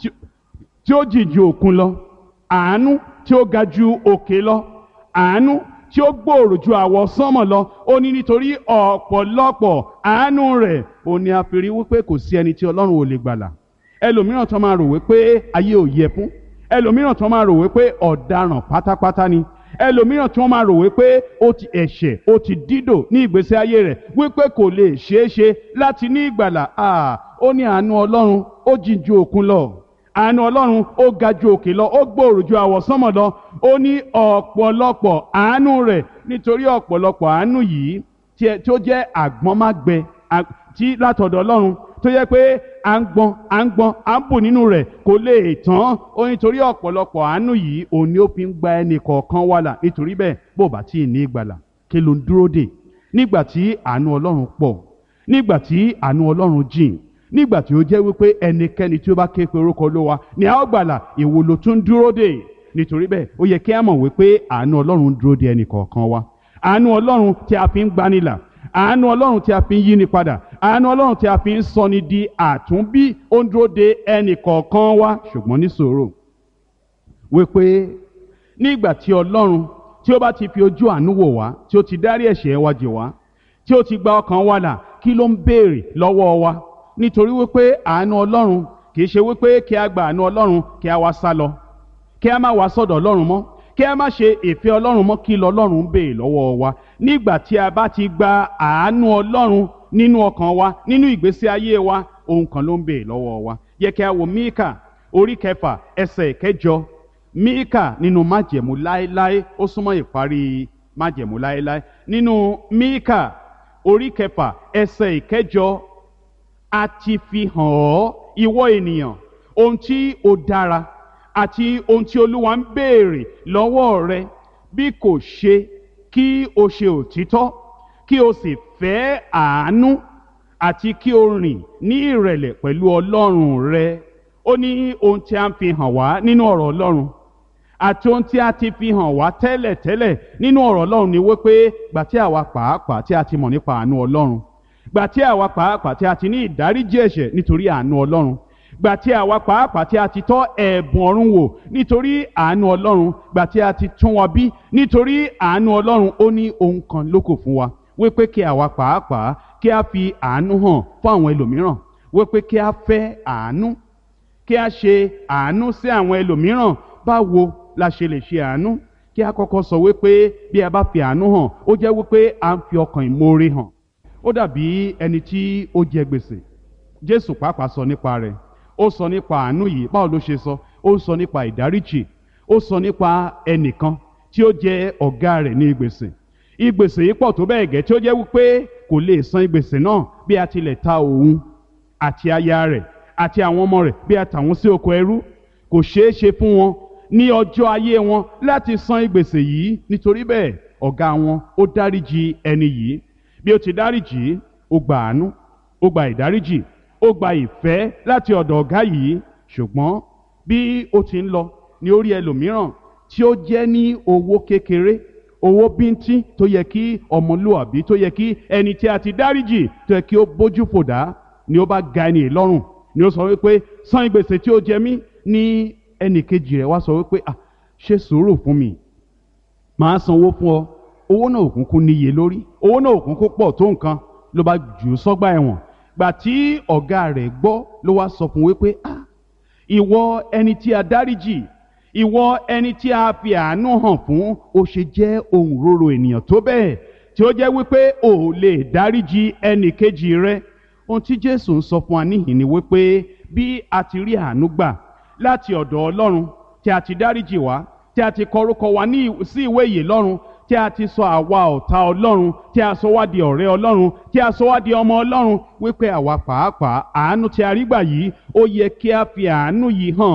tí ó jì ju òkun lọ àánú tí ó ga ju òkè lọ àánú tí ó gbòòrò ju àwọ̀ sánmọ̀ lọ ó ní nítorí ọ̀pọ̀lọpọ̀ àánú rẹ̀ ó ní a fi rí wípé kò sí ẹni tí ọlọ́run ò lè gbàlà ẹlòmíràn tó máa rò wípé ayé ò yẹ fún ẹlòmíràn tó máa rò wípé ọ̀daràn pátápátá ni ẹlòmíràn tí wọ́n máa rò wípé ó ti ẹ̀ṣẹ̀ ó ti dídò ní ìgbésí ayé rẹ̀ wípé kò lè ṣeé ṣe láti ní ìgbàlà ó ní àánú ọlọ́run ó jìn ju òkun lọ àánú ọlọ́run ó ga ju òkè lọ ó gbòòrò ju àwọ̀sánmọ̀ lọ ó ní ọ̀pọ̀lọpọ̀ àánú rẹ̀ nítorí ọ̀pọ̀lọpọ̀ àánú yìí tí ó jẹ́ àgbọ́nmágbẹ tí látọ̀dọ̀ ọlọ́run tó yẹ pé à ń gbọ́n à ń gbọ́n à ń bù nínú rẹ̀ kò lè tán ó nítorí ọ̀pọ̀lọpọ̀ àánú yìí òun ni ó fi ń gba ẹnì kọ̀ọ̀kan wà là nítorí bẹ́ẹ̀ bó bá tí ì ní ìgbàlà kí ló ń dúró dè nígbà tí àánú ọlọ́run pọ̀ nígbà tí àánú ọlọ́run jìn nígbà tí ó jẹ́ wípé ẹnikẹ́ni tí ó bá ké pe orúkọ olówa ni a ó gbàlà èwo ló tún dúró dè nítorí bẹ́ẹ̀ ó yẹ kí a mọ̀ wípé àánú ọlọ́run dúró dè ẹnì kọ̀ọ̀kan wa àánú ọlọ́run tí a fi ń gbanilà àánú ọlọ́run tí a fi ń yíni padà àánú ọlọ́run tí a fi ń sọni di àtúnbí ó ń dúró de ẹnì kọ̀ọ̀kan wa ṣùgbọ́n ní sòrò wípé nígbà tí ọlọ́run tí ó bá ti fi ojú àánú wò wá tí ó ti dárí ẹ̀ṣẹ̀ wa jì wá tí ó ti gba ọkàn wa là kí ló ń béèrè lọ́wọ́ wa nítorí wípé àánú ọlọ́run kì í ṣe wípé kí a gba àánú ọlọ́run kí a wá sá lọ kí a má wá sọ́dọ̀ ọlọ́run mọ́ kí a má ṣe ìfẹ́ ọlọ́run mọ́ kí lọ́lọ́run béè lọ́wọ́ wa nígbà tí a bá ti gba àánú ọlọ́run nínú ọkàn wa nínú ìgbésí ayé wa ohun kan ló ń béè lọ́wọ́ wa yẹ kí a wo míkà orí kẹfà ẹsẹ̀ kẹjọ míkà nínú májẹ̀mú láéláé ó súnmọ́ ìparí májẹ̀mú láéláé nínú míkà orí kẹfà ẹsẹ̀ ìkẹjọ a ti fi hàn ọ́ ìwọ ènìyàn ohun tí ó dára àti ohun tí olúwa ń béèrè lọ́wọ́ rẹ bí kò ṣe kí o ṣe òtítọ́ kí o sì fẹ́ àánú àti kí o rìn ní ìrẹ̀lẹ̀ pẹ̀lú ọlọ́run rẹ ó ní ohun tí a ń fi hàn wá nínú ọ̀rọ̀ ọlọ́run àti ohun tí a ti fi hàn wá tẹ́lẹ̀tẹ́lẹ̀ nínú ọ̀rọ̀ ọlọ́run ni wípé gbà tí àwa pàápàá tí a ti mọ̀ nípa àánú ọlọ́run gbà tí àwa pàápàá tí a ti ní ìdáríjì ẹ̀ṣẹ̀ nítorí àánú ọlọ́run gbà tí àwa pàápàá tí a ti tọ́ ẹ̀bùn ọ̀run wò nítorí àánú ọlọ́run gbà tí a ti tún wa bí nítorí àánú ọlọ́run ó ní ohun kan lókù fún wa wípé kí àwa pàápàá kí a fi àánú hàn fún àwọn ẹlòmíràn wípé kí a fẹ́ àánú kí a ṣe àánú sí àwọn ẹlòmíràn báwo la ṣe lè ṣe àánú kí a kọ́kọ́ sọ wípé bí a bá fi àánú hàn ó jẹ́ wípé a ń fi ọkàn ìmoore hàn ó dàbí ẹni tí ó jẹ gbèsè jésù pàápàá sọ nípa rẹ̀ ó sọ nípa àánú yìí báwo ló ṣe sọ ó sọ nípa ìdáríjì ó sọ nípa ẹnìkan tí ó jẹ ọ̀gá rẹ̀ ní gbèsè ìgbèsè yìí pọ̀ tó bẹ́ẹ̀ gẹ́ tí ó jẹ́ wípé kò lè san ìgbèsè náà bí a tilẹ̀ ta òun àti aya rẹ̀ àti àwọn ọmọ rẹ̀ bí a tà wọ́n sí oko ẹrú kò ṣeé ṣe fún wọn ní ọjọ́ ayé wọn láti san ìgbèsè yìí nítorí bẹ́ẹ̀ ọ̀gá wọn ó dáríjì ẹni yìí bí ó ti dáríjì ó gba àánú ó gba ìdáríjì ó gba ìfẹ́ láti ọ̀dọ̀ ọ̀gá yìí ṣùgbọ́n bí ó ti ń lọ ní orí ẹlòmíràn tí ó jẹ́ ní owó kékeré owó bíntín tó yẹ kí ọmọlúwàbí tó yẹ kí ẹni tí a ti dáríjì tó yẹ kí ó bójú fòdá ni ó bá ga ẹni lọ́rùn ni ó sọ wípé san ìgbèsè tí ó jẹ mí ní ẹnì kejì rẹ̀ wá sọ wípé ah ṣe sùúrù fún mi màá sanwó fún ọ owó náà òkùnkùn níye lórí owó náà òkùnkùn pọ̀ tó nǹkan ló bá jù ú sọ́gbà ẹ̀wọ̀n gbà tí ọ̀gá rẹ̀ gbọ́ ló wá sọ fún wípé ah ìwọ ẹni tí a dáríjì ìwọ ẹni tí a fi àánú hàn fún ó ṣe jẹ́ ohun roro ènìyàn tó bẹ́ẹ̀ tí ó jẹ́ wípé ò lè dáríjì ẹnì kejì rẹ ohun tí Jésù ń sọ fún wa níhìn ni wípé bí a ti rí àánú gbà láti ọ̀dọ̀ Ọlọ́run tí a ti dáríjì wá tí a ti kọ orúkọ wa ní sí ìwé ìyè lọ́run tí a ti sọ àwa ọ̀tá Ọlọ́run tí a sọ wá di ọ̀rẹ́ Ọlọ́run tí a sọ wá di ọmọ Ọlọ́run wípé àwa pàápàá àánú tí a rí gbà yìí ó yẹ kí a fi àánú yìí hàn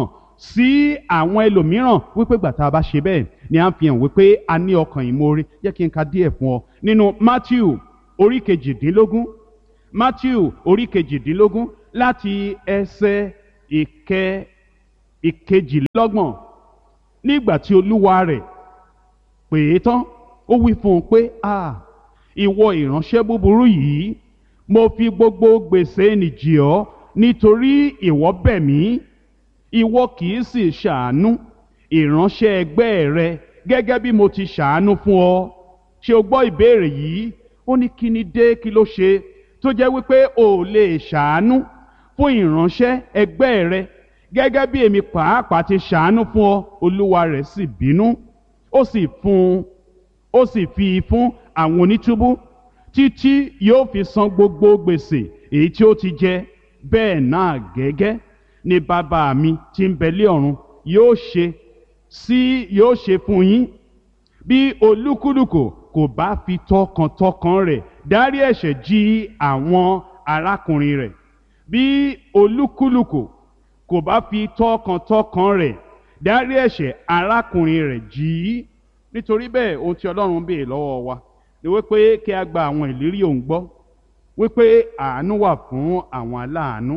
sí àwọn ẹlòmíràn wípé gbàtà bá ṣe bẹ́ẹ̀ ni à ń fi hàn wípé a ní ọkàn ìmoore jẹ́ kí n ka díẹ̀ fún ọ nínú Matthew orí kejìdínlógún Matthew orí kejìdínlógún láti ẹsẹ̀ ìkẹ ìkejìlélọ́gbọ̀n nígbà tí olúwa rẹ̀ pè é tán ó wí fún un pé a ìwọ ìránṣẹ́ búburú yìí mo fi gbogbo gbèsè nìjì ọ́ nítorí ìwọ bẹ̀ mí ìwọ kì í sì ṣàánú ìránṣẹ́ ẹgbẹ́ rẹ gẹ́gẹ́ bí mo ti ṣàánú fún ọ ṣé o gbọ́ ìbéèrè yìí ó ní kí ni dé kí ló ṣe tó jẹ́ wípé o ò lè ṣàánú fún ìránṣẹ́ ẹgbẹ́ rẹ gẹ́gẹ́ bí èmi pàápàá ti ṣàánú fún ọ olúwa rẹ̀ sì bínú ó sì fún ó sì fi fún àwọn onítúbú títí yóò fi san gbogbo gbèsè èyí tí ó ti jẹ bẹ́ẹ̀ náà gẹ́gẹ́ ni bàbá mi tí ń bẹ lé ọ̀run yóò ṣe sí yóò ṣe fún yín bí olúkúlùkù kò bá fi tọkàntọkàn rẹ̀ dárí ẹ̀ṣẹ̀ jì àwọn arákùnrin rẹ̀ bí olúkúlùkù kò bá fi tọkàntọkàn rẹ̀ dárí ẹ̀ṣẹ̀ arákùnrin rẹ̀ jì í nítorí bẹ́ẹ̀ ohun tí Ọlọ́run ń béèrè lọ́wọ́ wa ni wípé kí a gba àwọn ìlérí òun gbọ́ wípé àánú wà fún àwọn aláàánú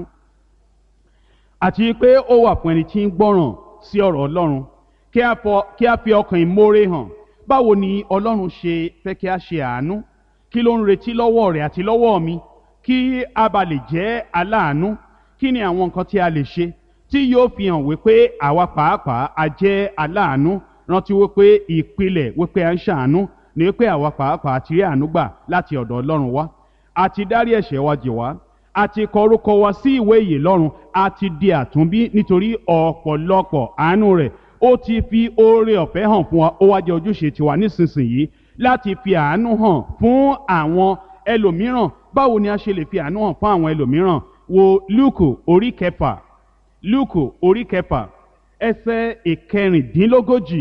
àti pé ó wà fún ẹni tí ń gbọ́ràn sí ọ̀rọ̀ Ọlọ́run kí a fọ kí a fi ọkàn ìmoore hàn báwo ni Ọlọ́run ṣe fẹ́ kí a ṣe àánú kí ló ń retí lọ́wọ́ rẹ̀ àti lọ́wọ́ mi kí a bá lè jẹ́ aláàánú kí ni àwọn nǹkan tí a lè ṣe tí yóò fi hàn wípé àwa pàápàá a jẹ́ aláàánú rántí wípé ìpìlẹ̀ wípé a ń ṣàánú ni wípé àwa pàápàá ti rí àánú gbà láti ọ̀dọ̀ Ọlọ́run wá a ti dárí ẹ̀ṣẹ̀ wa jì wá a ti kọ orúkọ wa sí ìwé ìyè lọ́run a ti di àtúnbí nítorí ọ̀pọ̀lọpọ̀ àánú rẹ̀ ó ti fi oore ọ̀fẹ́ hàn fún wa ó wá jẹ́ ojúṣe tiwa nísinsìnyí láti fi àánú hàn fún àwọn ẹlòmíràn báwo ni a ṣe lè fi àánú hàn fún àwọn ẹlòmíràn wo Lúùkù orí kẹfà Lúùkù orí kẹfà ẹsẹ̀ ìkẹrìndínlógójì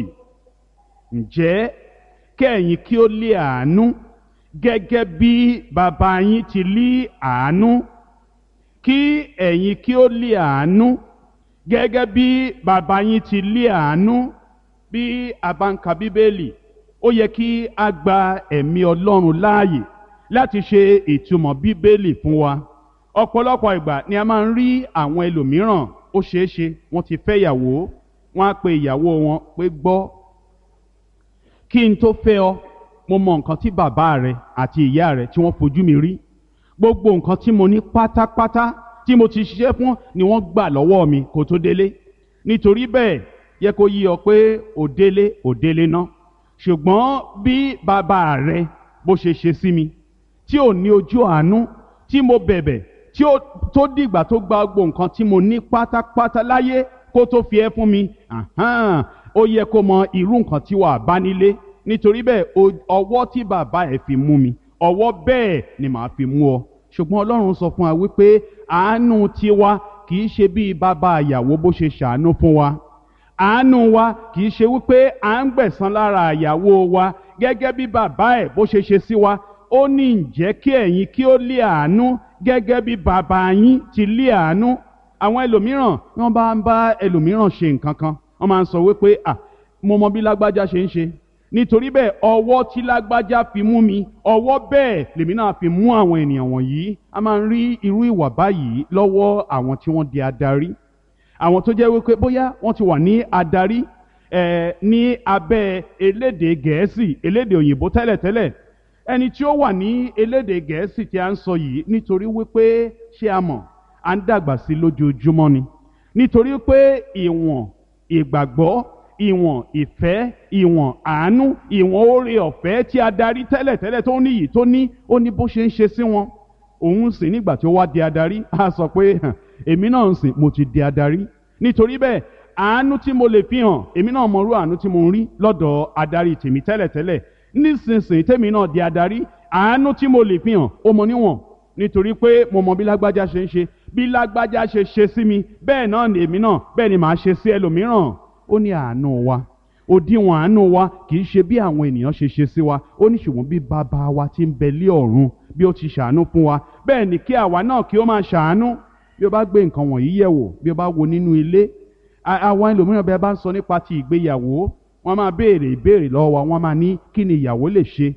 ǹjẹ́ kẹ́yìn kí ó lé àánú gẹ́gẹ́ bí bàbá yín ti lé àánú kí ẹ̀yin kí ó lé àánú gẹ́gẹ́ bí bàbá yín ti lé àánú bí a bá ń ka bíbélì ó yẹ kí a gba ẹ̀mí ọlọ́run láàyè láti ṣe ìtumọ̀ bíbélì fún wa ọ̀pọ̀lọpọ̀ ìgbà ni a máa ń rí àwọn ẹlòmíràn ó ṣeé ṣe wọ́n ti fẹ́ ìyàwó wọ́n á pe ìyàwó wọn pé gbọ́ kí n tó fẹ́ ọ mo mọ nǹkan tí bàbá rẹ àti ìyá rẹ tí wọ́n fojú mi rí gbogbo nǹkan tí mo ní pátápátá tí mo ti ṣiṣẹ́ fún ni wọ́n gbà lọ́wọ́ mi kó tó délé nítorí bẹ́ẹ̀ yẹ kó yí ọ pé ò délé ò délé ná ṣùgbọ́n bí bàbá rẹ bó ṣe ṣe sí mi tí ò ní ojú àánú tí mo bẹ̀bẹ̀ tí ó tó dìgbà tó gba gbogbo nǹkan tí mo ní pátápátá láyé kó tó fi ẹ́ fún mi ahán, ó yẹ kó mọ irú nǹkan tí wàá bá nílé nítorí bẹ́ẹ̀ o- ọwọ́ tí bàbá ẹ̀ fi mú mi ọwọ́ bẹ́ẹ̀ ni màá fi mú ọ ṣùgbọ́n ọlọ́run sọ fún wa wípé àánú tiwa kì í ṣe bíi bàbá ìyàwó bó ṣe ṣàánú fún wa àánú wa kì í ṣe wípé à ń gbẹ̀san lára ìyàwó wa gẹ́gẹ́ bí bàbá ẹ̀ bó ṣe ṣe sí wa ó ní ǹjẹ́ kí ẹ̀yin kí ó lé àánú gẹ́gẹ́ bí bàbá yín ti lé àánú àwọn ẹlòmíràn wọ́n bá ń bá ẹlòmíràn ṣe nǹkan kan wọ́n máa ń sọ wípé à mo mọ bí lágbájá ṣe ń ṣe nítorí bẹ́ẹ̀ ọwọ́ tí lágbájá fi mú mi ọwọ́ bẹ́ẹ̀ lèmi náà fi mú àwọn ènìyàn wọ̀nyí a máa ń rí irú ìwà báyìí lọ́wọ́ àwọn tí wọ́n di adarí àwọn tó jẹ́ wípé bóyá wọ́n ti wà ní adarí eh, ní abẹ́ elédè gẹ̀ẹ́sì elédè òyìnbó tẹ́lẹ̀tẹ́lẹ̀ ẹni tí ó wà ní elédè gẹ̀ẹ́sì tí a ń sọ yìí nítorí wípé ṣé a mọ̀ à ń dàgbà sí lójoojúmọ́ ni nítorí pé ìwọ̀n ìgbàgbọ́ ìwọ̀n ìfẹ́ ìwọ̀n àánú ìwọ̀n oore ọ̀fẹ́ tí adarí tẹ́lẹ̀tẹ́lẹ̀ tó ní yìí tó ní ó ní bó ṣe ń ṣe sí wọn òun sì nígbà tí ó wá di adarí a sọ pé "Hàn, èmi náà ń sìn mo ti di adarí nítorí bẹ́ẹ̀ àánú tí mo lè fi hàn èmi náà mọrú àánú tí mo ń rí lọ́dọ̀ adarí tèmi tẹ́lẹ̀tẹ́lẹ̀ nísinsìnyí tèmi náà di adarí àánú tí mo lè fi hàn ó mọ níwọ̀n nítorí pé mo mọ bí lágbájá ṣe ń ṣe bí lágbájá ṣe ṣe sí mi bẹ́ẹ̀ náà ni èmi náà bẹ́ẹ̀ ni màá ṣe sí ẹlòmíràn ó ní àánú wa òdiwọ̀n àánú wa kì í ṣe bí àwọn ènìyàn ṣe ṣe sí wa ó ní ṣùgbọ́n bí bàbá wa ti ń bẹ lé ọ̀run bí ó ti ṣàánú fún wa bẹ́ẹ̀ ni kí àwa náà kí ó máa ṣàánú bí ó bá gbé nǹkan wọ̀nyí yẹ̀ wò bí ó bá wo nínú ilé àwọn ẹlòmíràn bẹ́ẹ̀ bá ń sọ nípa ti ìgbéyàwó wọ́n máa béèrè ìbéèrè lọ́wọ́ wa wọ́n máa ní kí ni ìyàwó lè ṣe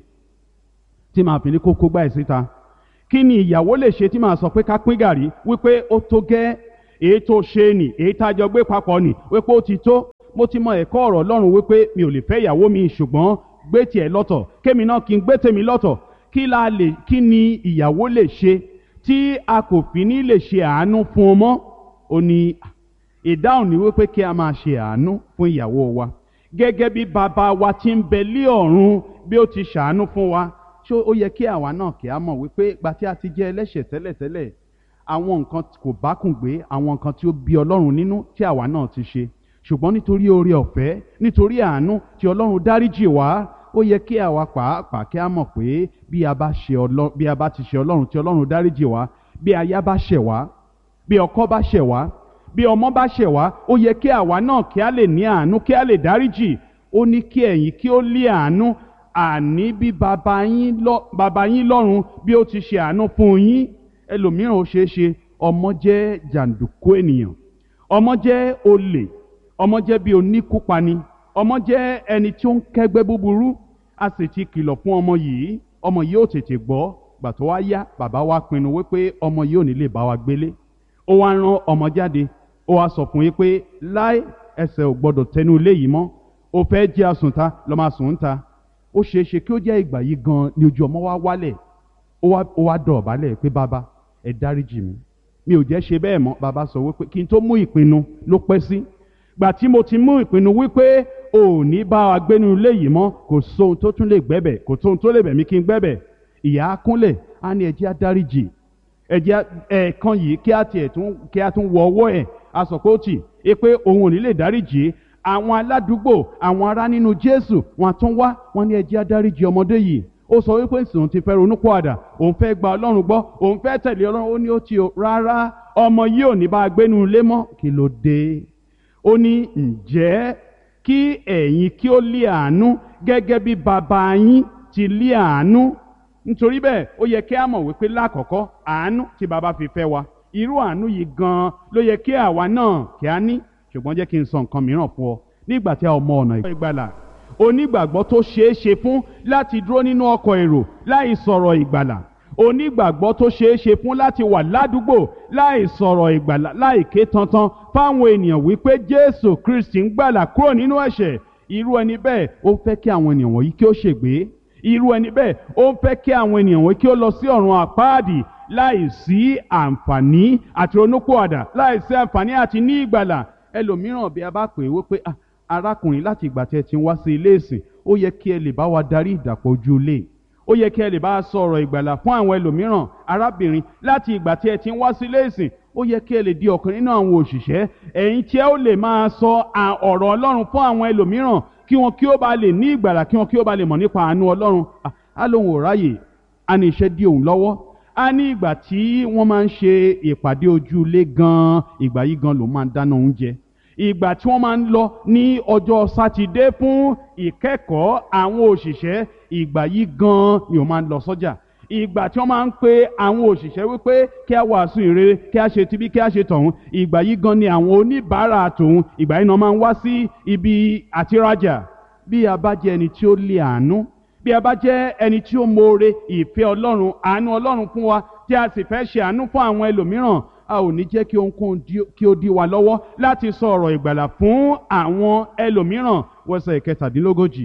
tí màá fi ní kókó gbá ẹ̀ síta kí ni ìyàwó lè ṣe tí màá sọ pé ká pín gàrí wípé ó tó gẹ́ èyí tó ṣe nì èyí tá a jọ gbé papọ̀ nì wípé ó ti tó mo ti mọ ẹ̀kọ́ ọ̀rọ̀ Ọlọ́run wípé mi ò lè fẹ́ ìyàwó mi ṣùgbọ́n gbé tiẹ̀ lọ́tọ̀ kémi náà kí n gbé tèmi lọ́tọ̀ kí la lè kí ni ìyàwó lè ṣe tí a kò fi ní lè ṣe àánú fún ọmọ ó ní ìdáhùn ní wípé kí a máa ṣe àánú fún ìyàwó wa gẹ́gẹ́ bí bàbá wa ti ń bẹ lé ọ̀run bí ó ti ṣàánú fún wa ṣé ó yẹ kí àwa náà kí a mọ̀ wípé gba tí a ti jẹ́ ẹlẹ́ṣẹ̀ tẹ́lẹ̀tẹ́lẹ̀ àwọn nǹkan kò bákùn gbé àwọn nǹkan tí ó bí Ọlọ́run nínú tí àwa náà ti ṣe ṣùgbọ́n nítorí oore ọ̀fẹ́ nítorí àánú tí Ọlọ́run dáríjì wá ó yẹ kí àwa pàápàá kí a mọ̀ pé bí a bá ṣe Ọlọ́run bí a bá ti ṣe Ọlọ́run tí Ọlọ́run dáríjì wá bí aya bá ṣẹ̀ wá bí ọkọ bá ṣẹ̀ wá bí ọmọ bá ṣẹ̀ wá ó yẹ kí àwa náà kí a lè ní àánú kí a lè dáríjì ó ní kí ẹ̀yin kí ó lé àánú àní bí bàbá yín lọ bàbá yín lọ́run bí ó ti ṣe àánú fún yín ẹlòmíràn ó ṣeé ṣe ọmọ jẹ́ jàǹdùkú ènìyàn ọmọ jẹ́ olè ọmọ jẹ́ bí oníkúpani ọmọ jẹ́ ẹni tí ó ń kẹ́gbẹ́ búburú a sì ti kìlọ̀ fún ọmọ yìí ọmọ yìí ò tètè gbọ́ gbà tó wá yá bàbá wa pinnu wípé ọmọ yìí ò ní lè bá wa gbélé ó wá rán ọmọ jáde ó wá sọ fún yín pé láì ẹsẹ̀ ò gbọ́dọ̀ tẹnu ilé yìí mọ́ ó fẹ́ jẹ́ àsùnta lọ́ máa sùn ń ta ó ṣeé ṣe kí ó jẹ́ ìgbà yìí gan ni ojú ọmọ wa wálẹ̀ ó wá dọ̀bálẹ̀ pé bàbá ẹ dáríjì mi mi ò jẹ́ ṣe bẹ́ẹ̀ mọ́ bàbá sọ wípé kí n tó mú ìpinnu ló pẹ́ sí gbà tí mo ti mú ìpinnu wípé ò ní bá wa gbénu ilé yìí mọ́ kò sóhun tó tún lè gbẹ́bẹ̀ kò sóhun tó lè bẹ̀ mí kí n gbẹ́bẹ̀ ìyá á kúnlẹ̀ á ní ẹ jẹ́ á dáríjì ẹ jẹ́ ẹ̀ẹ̀kan yìí kí á tiẹ̀ tún kí á tún wọ ọwọ́ ẹ̀ a sọ pé ó tì í pé òun ò ní lè dáríjì àwọn aládùúgbò àwọn ará nínú Jésù wọn tún wá wọn ní ẹ jẹ́ á dáríjì ọmọdé yìí ó sọ wípé sòun ti fẹ́ ronúpọ̀àdà òun fẹ́ gba Ọlọ́run gbọ́ òun fẹ́ tẹ̀lé Ọlọ́run ó ní ó ti o rárá ọmọ yìí ò ní bá a gbénu ilé mọ́ kí ló dé ó ní ǹjẹ́ kí ẹ̀yin kí ó lé àánú gẹ́gẹ́ bí bàbá yín ti lé àánú nítorí bẹ́ẹ̀ ó yẹ kí a mọ̀ wípé lákọ̀ọ́kọ́ àánú tí bàbá fi fẹ́ wa irú àánú yìí gan-an ló yẹ kí àwa náà kí a ní ṣùgbọ́n jẹ́ kí n sọ nǹkan mìíràn fún ọ nígbà tí a ò mọ ọ̀nà ìgbàlà onígbàgbọ́ tó ṣeé ṣe fún láti dúró nínú ọkọ̀ èrò láì sọ̀rọ̀ ìgbàlà onígbàgbọ́ tó ṣeé ṣe fún láti wà ládùúgbò láì sọ̀rọ̀ ìgbàlà láì ké tantan fáwọn ènìyàn wípé Jésù Kristi ń gbàlà kúrò nínú ẹ̀ṣẹ̀ irú ẹni bẹ́ẹ̀ ó fẹ́ kí àwọn ènìyàn wọ̀nyí kí ó ṣègbé irú ẹni bẹ́ẹ̀ ó ń fẹ́ kí àwọn ènìyàn wọ̀nyí kí ó lọ sí ọ̀run àpáàdì láì sí àǹfààní àti ronúpọ̀àdà láì sí àǹfààní àti ní ìgbàlà ẹlòmíràn bí a bá pè é wípé arákùnrin láti ìgbà tí ẹ ti ń wá sí ilé ìsìn ó yẹ kí ẹ lè bá wa darí ìdàpọ̀ ojú ilé ó yẹ kí ẹ lè bá a sọ̀rọ̀ ìgbàlà fún àwọn ẹlòmíràn arábìnrin láti ìgbà tí ẹ ti ń wá sí ilé ìsìn ó yẹ kí ẹ lè di ọ̀kan nínú àwọn òṣìṣẹ́ ẹ̀yin tí ẹ ó lè máa sọ ọ̀rọ̀ Ọlọ́run fún àwọn ẹlòmíràn kí wọn kí ó bá lè ní ìgbàlà kí wọn kí ó bá lè mọ̀ nípa àánú Ọlọ́run á lóun ò ráyè á ní iṣẹ́ dí òun lọ́wọ́ á ní ìgbà tí wọ́n máa ń ṣe ìpàdé ojú ilé gan-an ìgbà yìí gan lòun máa ń dáná oúnjẹ ìgbà tí wọ́n máa ń lọ ní ọjọ́ sátidé fún ìkẹ́kọ̀ọ́ àwọn òṣìṣẹ́ ìgbà yìí gan-an ni òun máa ń lọ sọ́jà ìgbà tí wọ́n máa ń pe àwọn òṣìṣẹ́ wípé kí a wàásù ìrere kí a ṣe tibí kí a ṣe tọ̀hún ìgbà yìí gan ni àwọn oníbàárà tòun ìgbà yìí náà máa ń wá sí ibi àtirajà bí a bá jẹ́ ẹni tí ó lé àánú bí a bá jẹ́ ẹni tí ó mọ̀ọ́re ìfẹ́ ọlọ́run àánú ọlọ́run fún wa tí a sì fẹ́ ṣe àánú fún àwọn ẹlòmíràn a ò ní jẹ́ kí ohunkóhun kí ó dí wa lọ́wọ́ láti sọ ọ̀rọ̀ ìgbàlà fún àwọn ẹlòmíràn wẹ́sẹ̀ ìkẹtàdínlógójì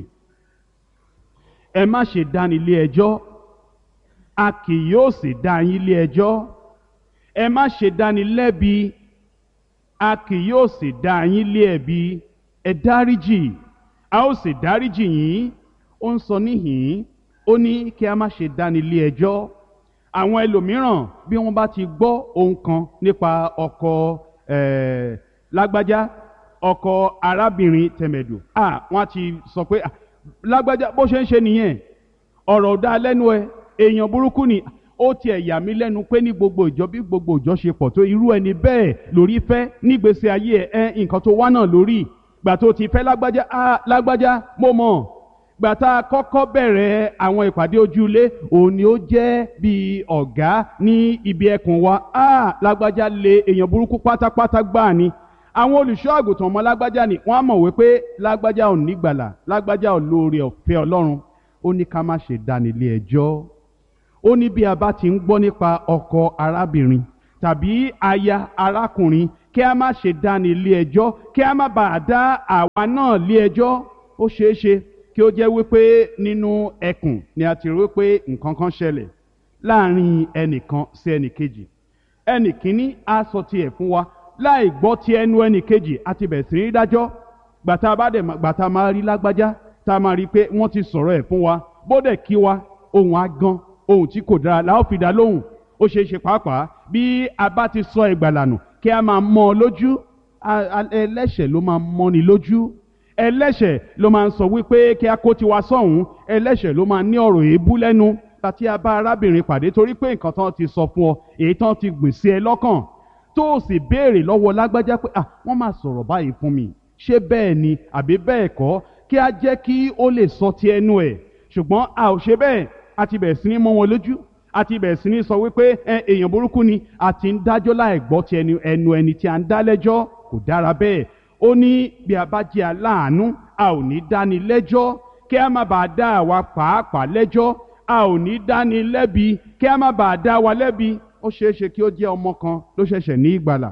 ẹ má ṣe dáni lé ẹjọ́ a kì yóò sì dá yín lé ẹjọ́ ẹ má ṣe dáni lẹ́bi a kì yóò sì dá yín lé ẹ̀bi ẹ dáríjì a ó sì dáríjì yín ó ń sọ níhìn ó ní kí a má ṣe dáni lé ẹjọ́ àwọn ẹlòmíràn bí wọ́n bá ti gbọ́ ohun kan nípa ọkọ eh, lágbájá ọkọ arábìnrin tẹ̀mẹ̀dù ah wọ́n á ti sọ pé ah, lágbájá bó ṣe ń ṣe nìyẹn ọ̀rọ̀ ò dá lẹ́nu ẹ èèyàn burúkú ni ó tiẹ̀ yà mí lẹ́nu pé ní gbogbo ìjọ bí gbogbo ìjọ ṣe pọ̀ tó irú ẹni bẹ́ẹ̀ lórí fẹ́ nígbèsè ayé ẹ ẹ nǹkan tó wá náà lórí gbà tó ti fẹ́ lágbájá ah lágbájá mo mọ̀ gbà tá a kọ́kọ́ bẹ̀rẹ̀ àwọn ìpàdé ojúlé òun ni ó jẹ́ bíi ọ̀gá ní ibi ẹkùn wa ah lágbájá lé èèyàn burúkú pátápátá gbáà ni àwọn olùṣọ́ àgùntàn ọmọ lágbájá ni wọ́n á mọ̀ wípé lágbájá ò nígbàlà lágbájá ò lóore ọ̀fẹ́ ọlọ́run ó ní ká má ṣe dá nílé ẹjọ́ ó ní bí a bá ti ń gbọ́ nípa ọkọ arábìnrin tàbí aya arákùnrin kí a má ṣe dá nílé ẹjọ́ kí a má bàa dá àwa náà lé ẹjọ́ ó ṣeé ṣe kí ó jẹ́ wípé nínú ẹkùn ni a ti rí wípé nǹkan kan ṣẹlẹ̀ láàrin ẹnìkan sí ẹnìkejì ẹnì kíní á sọ tiẹ̀ fún wa láì gbọ́ ti ẹnu ẹnì kejì àti bẹ̀rẹ̀ sí ní dájọ́ gbàtà bá dẹ̀ gbàtà máa rí lágbájá tá a máa rí i pé wọ́n ti sọ̀rọ̀ ẹ̀ fún wa bódẹ̀ kí wa ohun agan ohun tí kò dára la ó fi dá lóhùn ó ṣeé ṣe pàápàá bí a bá ti sọ ìgbàlànà kí a máa mọ́ ọ lójú ẹlẹ́ṣẹ̀ ló máa mọ́ni lójú ẹlẹ́ṣẹ̀ ló máa ń sọ wípé kí a kó tiwa sọ̀hún ẹlẹ́ṣẹ̀ ló máa ní ọ̀rọ̀ èébú lẹ́nu àti a bá arábìnrin pàdé torí pé nǹkan tán ti sọ fún ọ èyí tán ti gbìn sí ẹ lọ́kàn tó o sì béèrè lọ́wọ́ lágbájá pé ah wọ́n máa sọ̀rọ̀ báyìí fún mi ṣé bẹ́ẹ̀ ni àbí bẹ́ẹ̀ kọ́ kí a jẹ́ kí ó lè sọ ti ẹnu ẹ̀ ṣùgbọ́n a ò ṣe bẹ́ẹ̀ a ti bẹ̀rẹ̀ sí ní mọ́ wọn lójú a ti bẹ̀rẹ̀ sí ní sọ wípé ẹ èèyàn burúkú ni a ti ń dájọ́ láì gbọ́ ti ẹnu ẹnu ẹni tí a ń dá lẹ́jọ́ kò dára bẹ́ẹ̀ ó ní bí a bá jẹ́ aláàánú a ò ní dáni lẹ́jọ́ kí a má bàa dá àwa pàápàá lẹ́jọ́ a ò ní dáni lẹ́bi kí a má bàa dá wa lẹ́bi ó ṣeé ṣe kí ó jẹ́ ọmọ kan ló ṣẹ̀ṣẹ̀ ní ìgbàlà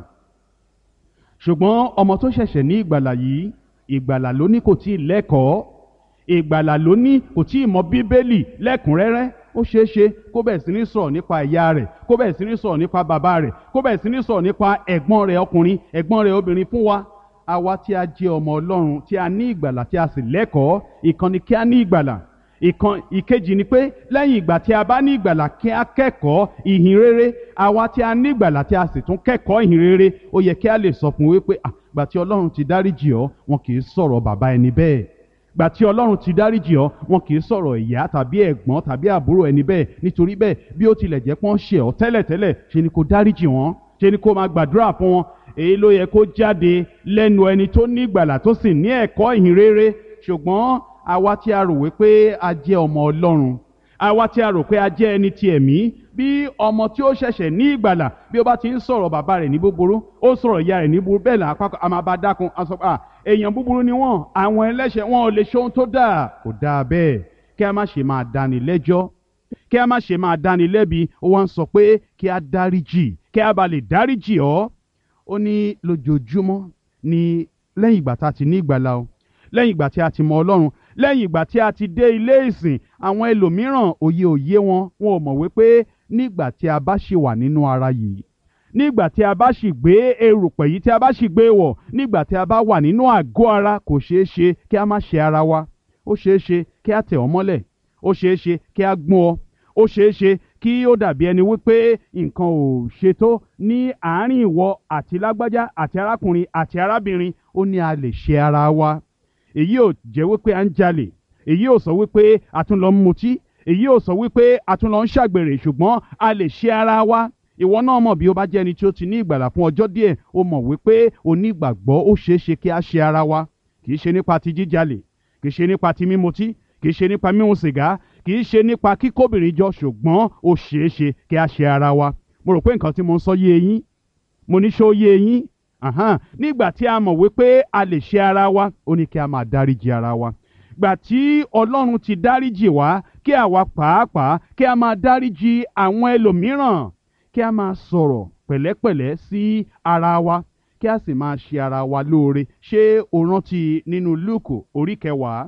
ṣùgbọ́n ọmọ tó ṣẹ̀ṣẹ̀ ní ìgbàlà yìí ìgbàlà ló ní kò tíì lẹ́kọ̀ọ́ ìgbàlà ló ní kò tíì mọ bíbélì lẹ́kùnrẹ́rẹ́ ó ṣeé ṣe kó bẹ̀rẹ̀ sí ní sọ̀rọ̀ nípa ìyá rẹ̀ kó bẹ̀rẹ̀ sí ní sọ̀rọ̀ nípa bàbá rẹ̀ kó bẹ̀rẹ̀ sí ní sọ̀rọ̀ nípa ẹ̀gbọ́n rẹ̀ ọkùnrin ẹ̀gbọ́n rẹ̀ obìnrin fún wa àwa tí a jẹ́ ọmọ ọlọ́run tí a ní ìgbàlà tí a sì lẹ́kọ̀ọ́ ìkànnì kí a ní ìgbàlà ìkan ìkejì ni pé lẹ́yìn ìgbà tí a bá ní ìgbàlà kí a kẹ́kọ̀ọ́ ìhìn rere àwa tí a ní ìgbàlà tí a sì tún kẹ́kọ̀ọ́ ìhìn rere ó yẹ kí a lè sọ fún wípé àgbà tí ọlọ́run ti dáríjì ọ́ wọn kì í sọ̀rọ̀ bàbá ẹni bẹ́ẹ̀ gbà tí ọlọ́run ti dáríjì ọ́ wọn kì í sọ̀rọ̀ ìyá tàbí ẹ̀gbọ́n tàbí àbúrò ẹni bẹ́ẹ̀ nítorí bẹ́ẹ̀ bí ó tilẹ̀ jẹ́ pọ́n ṣe ọ́ tẹ́lẹ̀tẹ́lẹ̀ ṣe ni kò dáríjì wọ́n ṣe ni kò máa gbàdúrà fún wọn èyí ló yẹ kó jáde lẹ́nu ẹni tó ní ìgbàlà tó sì ní ẹ̀kọ́ ìhìn rere ṣùgbọ́n àwa tí a rò wípé a jẹ́ ọmọ ọlọ́run àwa tí a rò pé a jẹ́ ẹni ti ẹ̀mí bí ọmọ tí ó ṣẹ̀ṣẹ̀ ní ìgbàlà bí ó bá ti ń sọ̀rọ̀ bàbá rẹ̀ ní búburú ó sọ̀rọ̀ ìyá rẹ̀ ní búburú bẹ́ẹ̀ là àpapọ̀ a máa bá dákun a sọ pé à èèyàn búburú ni wọ́n àwọn ẹlẹ́ṣẹ̀ wọn ò lè ṣe ohun tó dáa kò dáa bẹ́ẹ̀ kí a má ṣe máa dáni lẹ́jọ́ kí a má ṣe máa dáni lẹ́bi ó wá ń sọ pé kí a dáríjì kí a bá lè dáríjì ọ́ ó ní lójoojúmọ́ ni lẹ́yìn ìgbà tá a ti ní ìgbàlà o lẹ́yìn ìgbà tí a ti mọ ọlọ́run lẹ́yìn ìgbà tí a ti dé ilé ìsìn àwọn ẹlòmíràn òye òye wọn wọn ò mọ̀ wípé nígbà tí a bá ṣì wà nínú ara yìí nígbà tí a bá ṣì gbé erùpẹ̀ yìí tí a bá ṣì gbé wọ̀ nígbà tí a bá wà nínú àgọ́ ara kò ṣeé ṣe kí a má ṣe ara wa ó ṣeé ṣe kí a tẹ̀ ọ́ mọ́lẹ̀ ó ṣeé ṣe kí a gbọ́n ọ ó ṣeé ṣe kí ó dàbí ẹni wípé nǹkan ò ṣètò ní àárín ìwọ àti lágbájá àti arákùnrin àti arábìnrin ó ní a lè ṣe ara wa èyí ò jẹ́ wípé à ń jalè èyí ò sọ wípé a tún lọ ń mutí èyí ò sọ wípé a tún lọ ń ṣàgbèrè ṣùgbọ́n a lè ṣe ara wa ìwọ náà mọ̀ bí ó bá jẹ́ ẹni tí ó ti ní ìgbàlà fún ọjọ́ díẹ̀ ó mọ̀ wípé onígbàgbọ́ ó ṣeé ṣe kí a ṣe ara wa kì í ṣe nípa ti jíjalè kì í ṣe nípa ti mímutí kì í ṣe nípa mímu sìgá kì í ṣe nípa kíkóbìnrin jọ ṣùgbọ́n ó ṣeé ṣe kí a ṣe ara wa mo rò pé nǹkan tí mo ń sọ yé eyín mo ní ṣó yé eyín Àhán, nígbà tí a mọ̀ wípé a lè ṣe ara wa ó ní kí a máa dáríjì ara wa gbà tí ọlọ́run ti dáríjì wá kí àwa pàápàá kí a máa dáríjì àwọn ẹlòmíràn kí a máa sọ̀rọ̀ pẹ̀lẹ́pẹ̀lẹ́ sí ara wa kí a sì máa ṣe ara wa lóore ṣé o rántí nínú lúùkù orí kẹwàá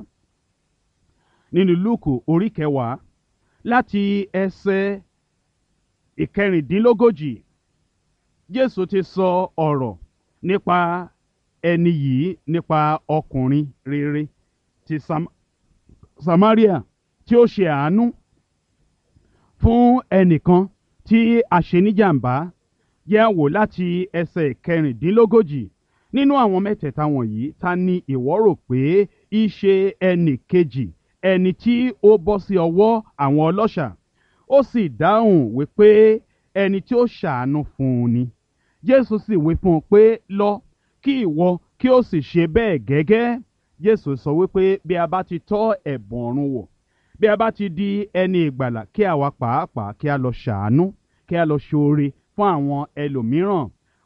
nínú lúùkù orí kẹwàá láti ẹsẹ̀ ìkẹrìndínlógójì jésù ti sọ ọ̀rọ̀ nípa ẹni yìí nípa ọkùnrin rere ti Sam Samaria tí ó ṣe àánú fún ẹnìkan tí aṣeníjàmbá yẹ̀ wò láti ẹsẹ̀ kẹrìndínlógójì nínú àwọn mẹ́tẹ̀ẹ̀ta wọ̀nyí ta ni ìwọ rò pé í ṣe ẹnì kejì ẹni tí ó bọ́ sí ọwọ́ àwọn ọlọ́ṣà ó sì dáhùn wípé ẹni tí ó ṣàánú fún un ni jésù sì wí fún un pé lọ kí ìwọ kí ó sì ṣe bẹ́ẹ̀ gẹ́gẹ́ jésù sọ wípé bí a bá ti tọ́ ẹ̀bùn ọ̀run wò bí a bá ti di ẹni ìgbàlà kí àwa pàápàá kí a lọ ṣàánú kí a lọ ṣoore fún àwọn ẹlòmíràn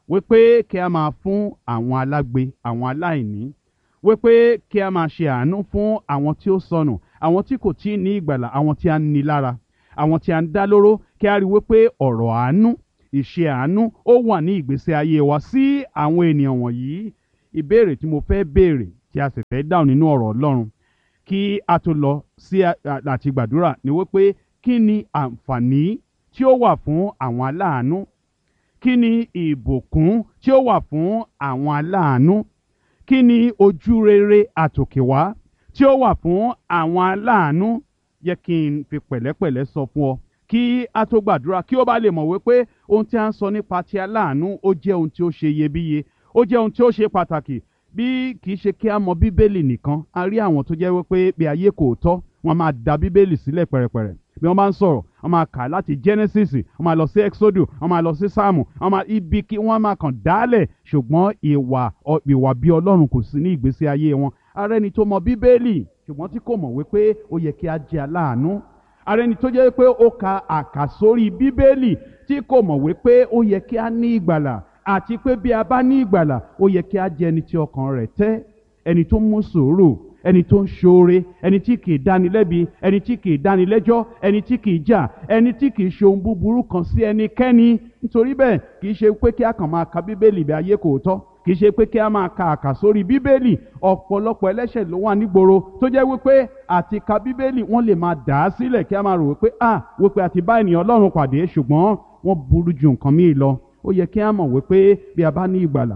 wípé kí a máa fún àwọn alágbe àwọn aláìní wípé kí a máa ṣe àánú fún àwọn tí ó sọnù àwọn tí kò tí ì ní ìgbàlà àwọn tí a ń ni lára àwọn tí a ń dá lóró kí a rí wípé ọ̀rọ̀ àánú ìṣe àánú ó wà ní ìgbésí ayé wa sí àwọn ènìyàn wọ̀nyí ìbéèrè tí mo fẹ́ béèrè tí a sì fẹ́ dáhùn nínú ọ̀rọ̀ Ọlọ́run kí a tó lọ sí àti gbàdúrà ni wípé kí ni àǹfààní tí ó wà fún àwọn aláàánú kí ni ìbùkún tí ó wà fún àwọn aláàánú kí ni ojú rere àtòkèwá tí ó wà fún àwọn aláàánú yẹ kí n fi pẹ̀lẹ́pẹ̀lẹ́ sọ fún ọ kí a tó gbàdúrà kí ó bá lè mọ̀ wípé ohun tí a ń sọ nípa ti aláàánú ó jẹ́ ohun tí ó ṣe iyebíye ó jẹ́ ohun tí ó ṣe pàtàkì bí kì í ṣe kí a mọ bíbélì nìkan a rí àwọn tó jẹ́ wípé bí ayé kò tọ́ wọ́n máa da bíbélì sílẹ̀ pẹ̀rẹ̀pẹ̀rẹ̀ bí wọ́n bá ń sọ̀rọ̀ wọ́n máa kà láti Genesis wọ́n máa lọ sí Exodus wọ́n máa lọ sí Sáàmù wọ́n máa ibi kí wọ́n máa kàn dálẹ̀ ṣùgbọ́n ìwà ìwà bí Ọlọ́run kò sí ní ìgbésí ayé wọn ara ẹni tó mọ bíbélì ṣùgbọ́n tí kò mọ̀ wípé ó yẹ kí a jẹ́ aláàánú ara ẹni tó jẹ́ pé ó ka àkàsórí bíbélì tí kò mọ̀ wípé ó yẹ kí a ní ìgbàlà àti pé bí a bá ní ìgbàlà ó yẹ kí a jẹ́ ẹni tí ọkàn rẹ̀ tẹ́ ẹni tó mú sùúrù ẹni tó ń ṣoore ẹni tí kì í dáni lẹ́bi ẹni tí kì í dáni lẹ́jọ́ ẹni tí kì í jà ẹni tí kì í ṣe ohun búburú kan sí ẹnikẹ́ni nítorí bẹ́ẹ̀ kì í ṣe pé kí a kàn máa ka bíbélì bí ayé kò tọ́ kì í ṣe pé kí a máa ka àkàsórí bíbélì ọ̀pọ̀lọpọ̀ ẹlẹ́ṣẹ̀ ló wà nígboro tó jẹ́ wípé àti ka bíbélì wọ́n lè máa dà á sílẹ̀ kí a máa rò wípé ah wípé àti bá ènìyàn ọlọ́run pàdé ṣùgbọ́n wọ́n burú ju nǹkan míì lọ ó yẹ kí a mọ̀ wípé bí a bá ní ìgbàlà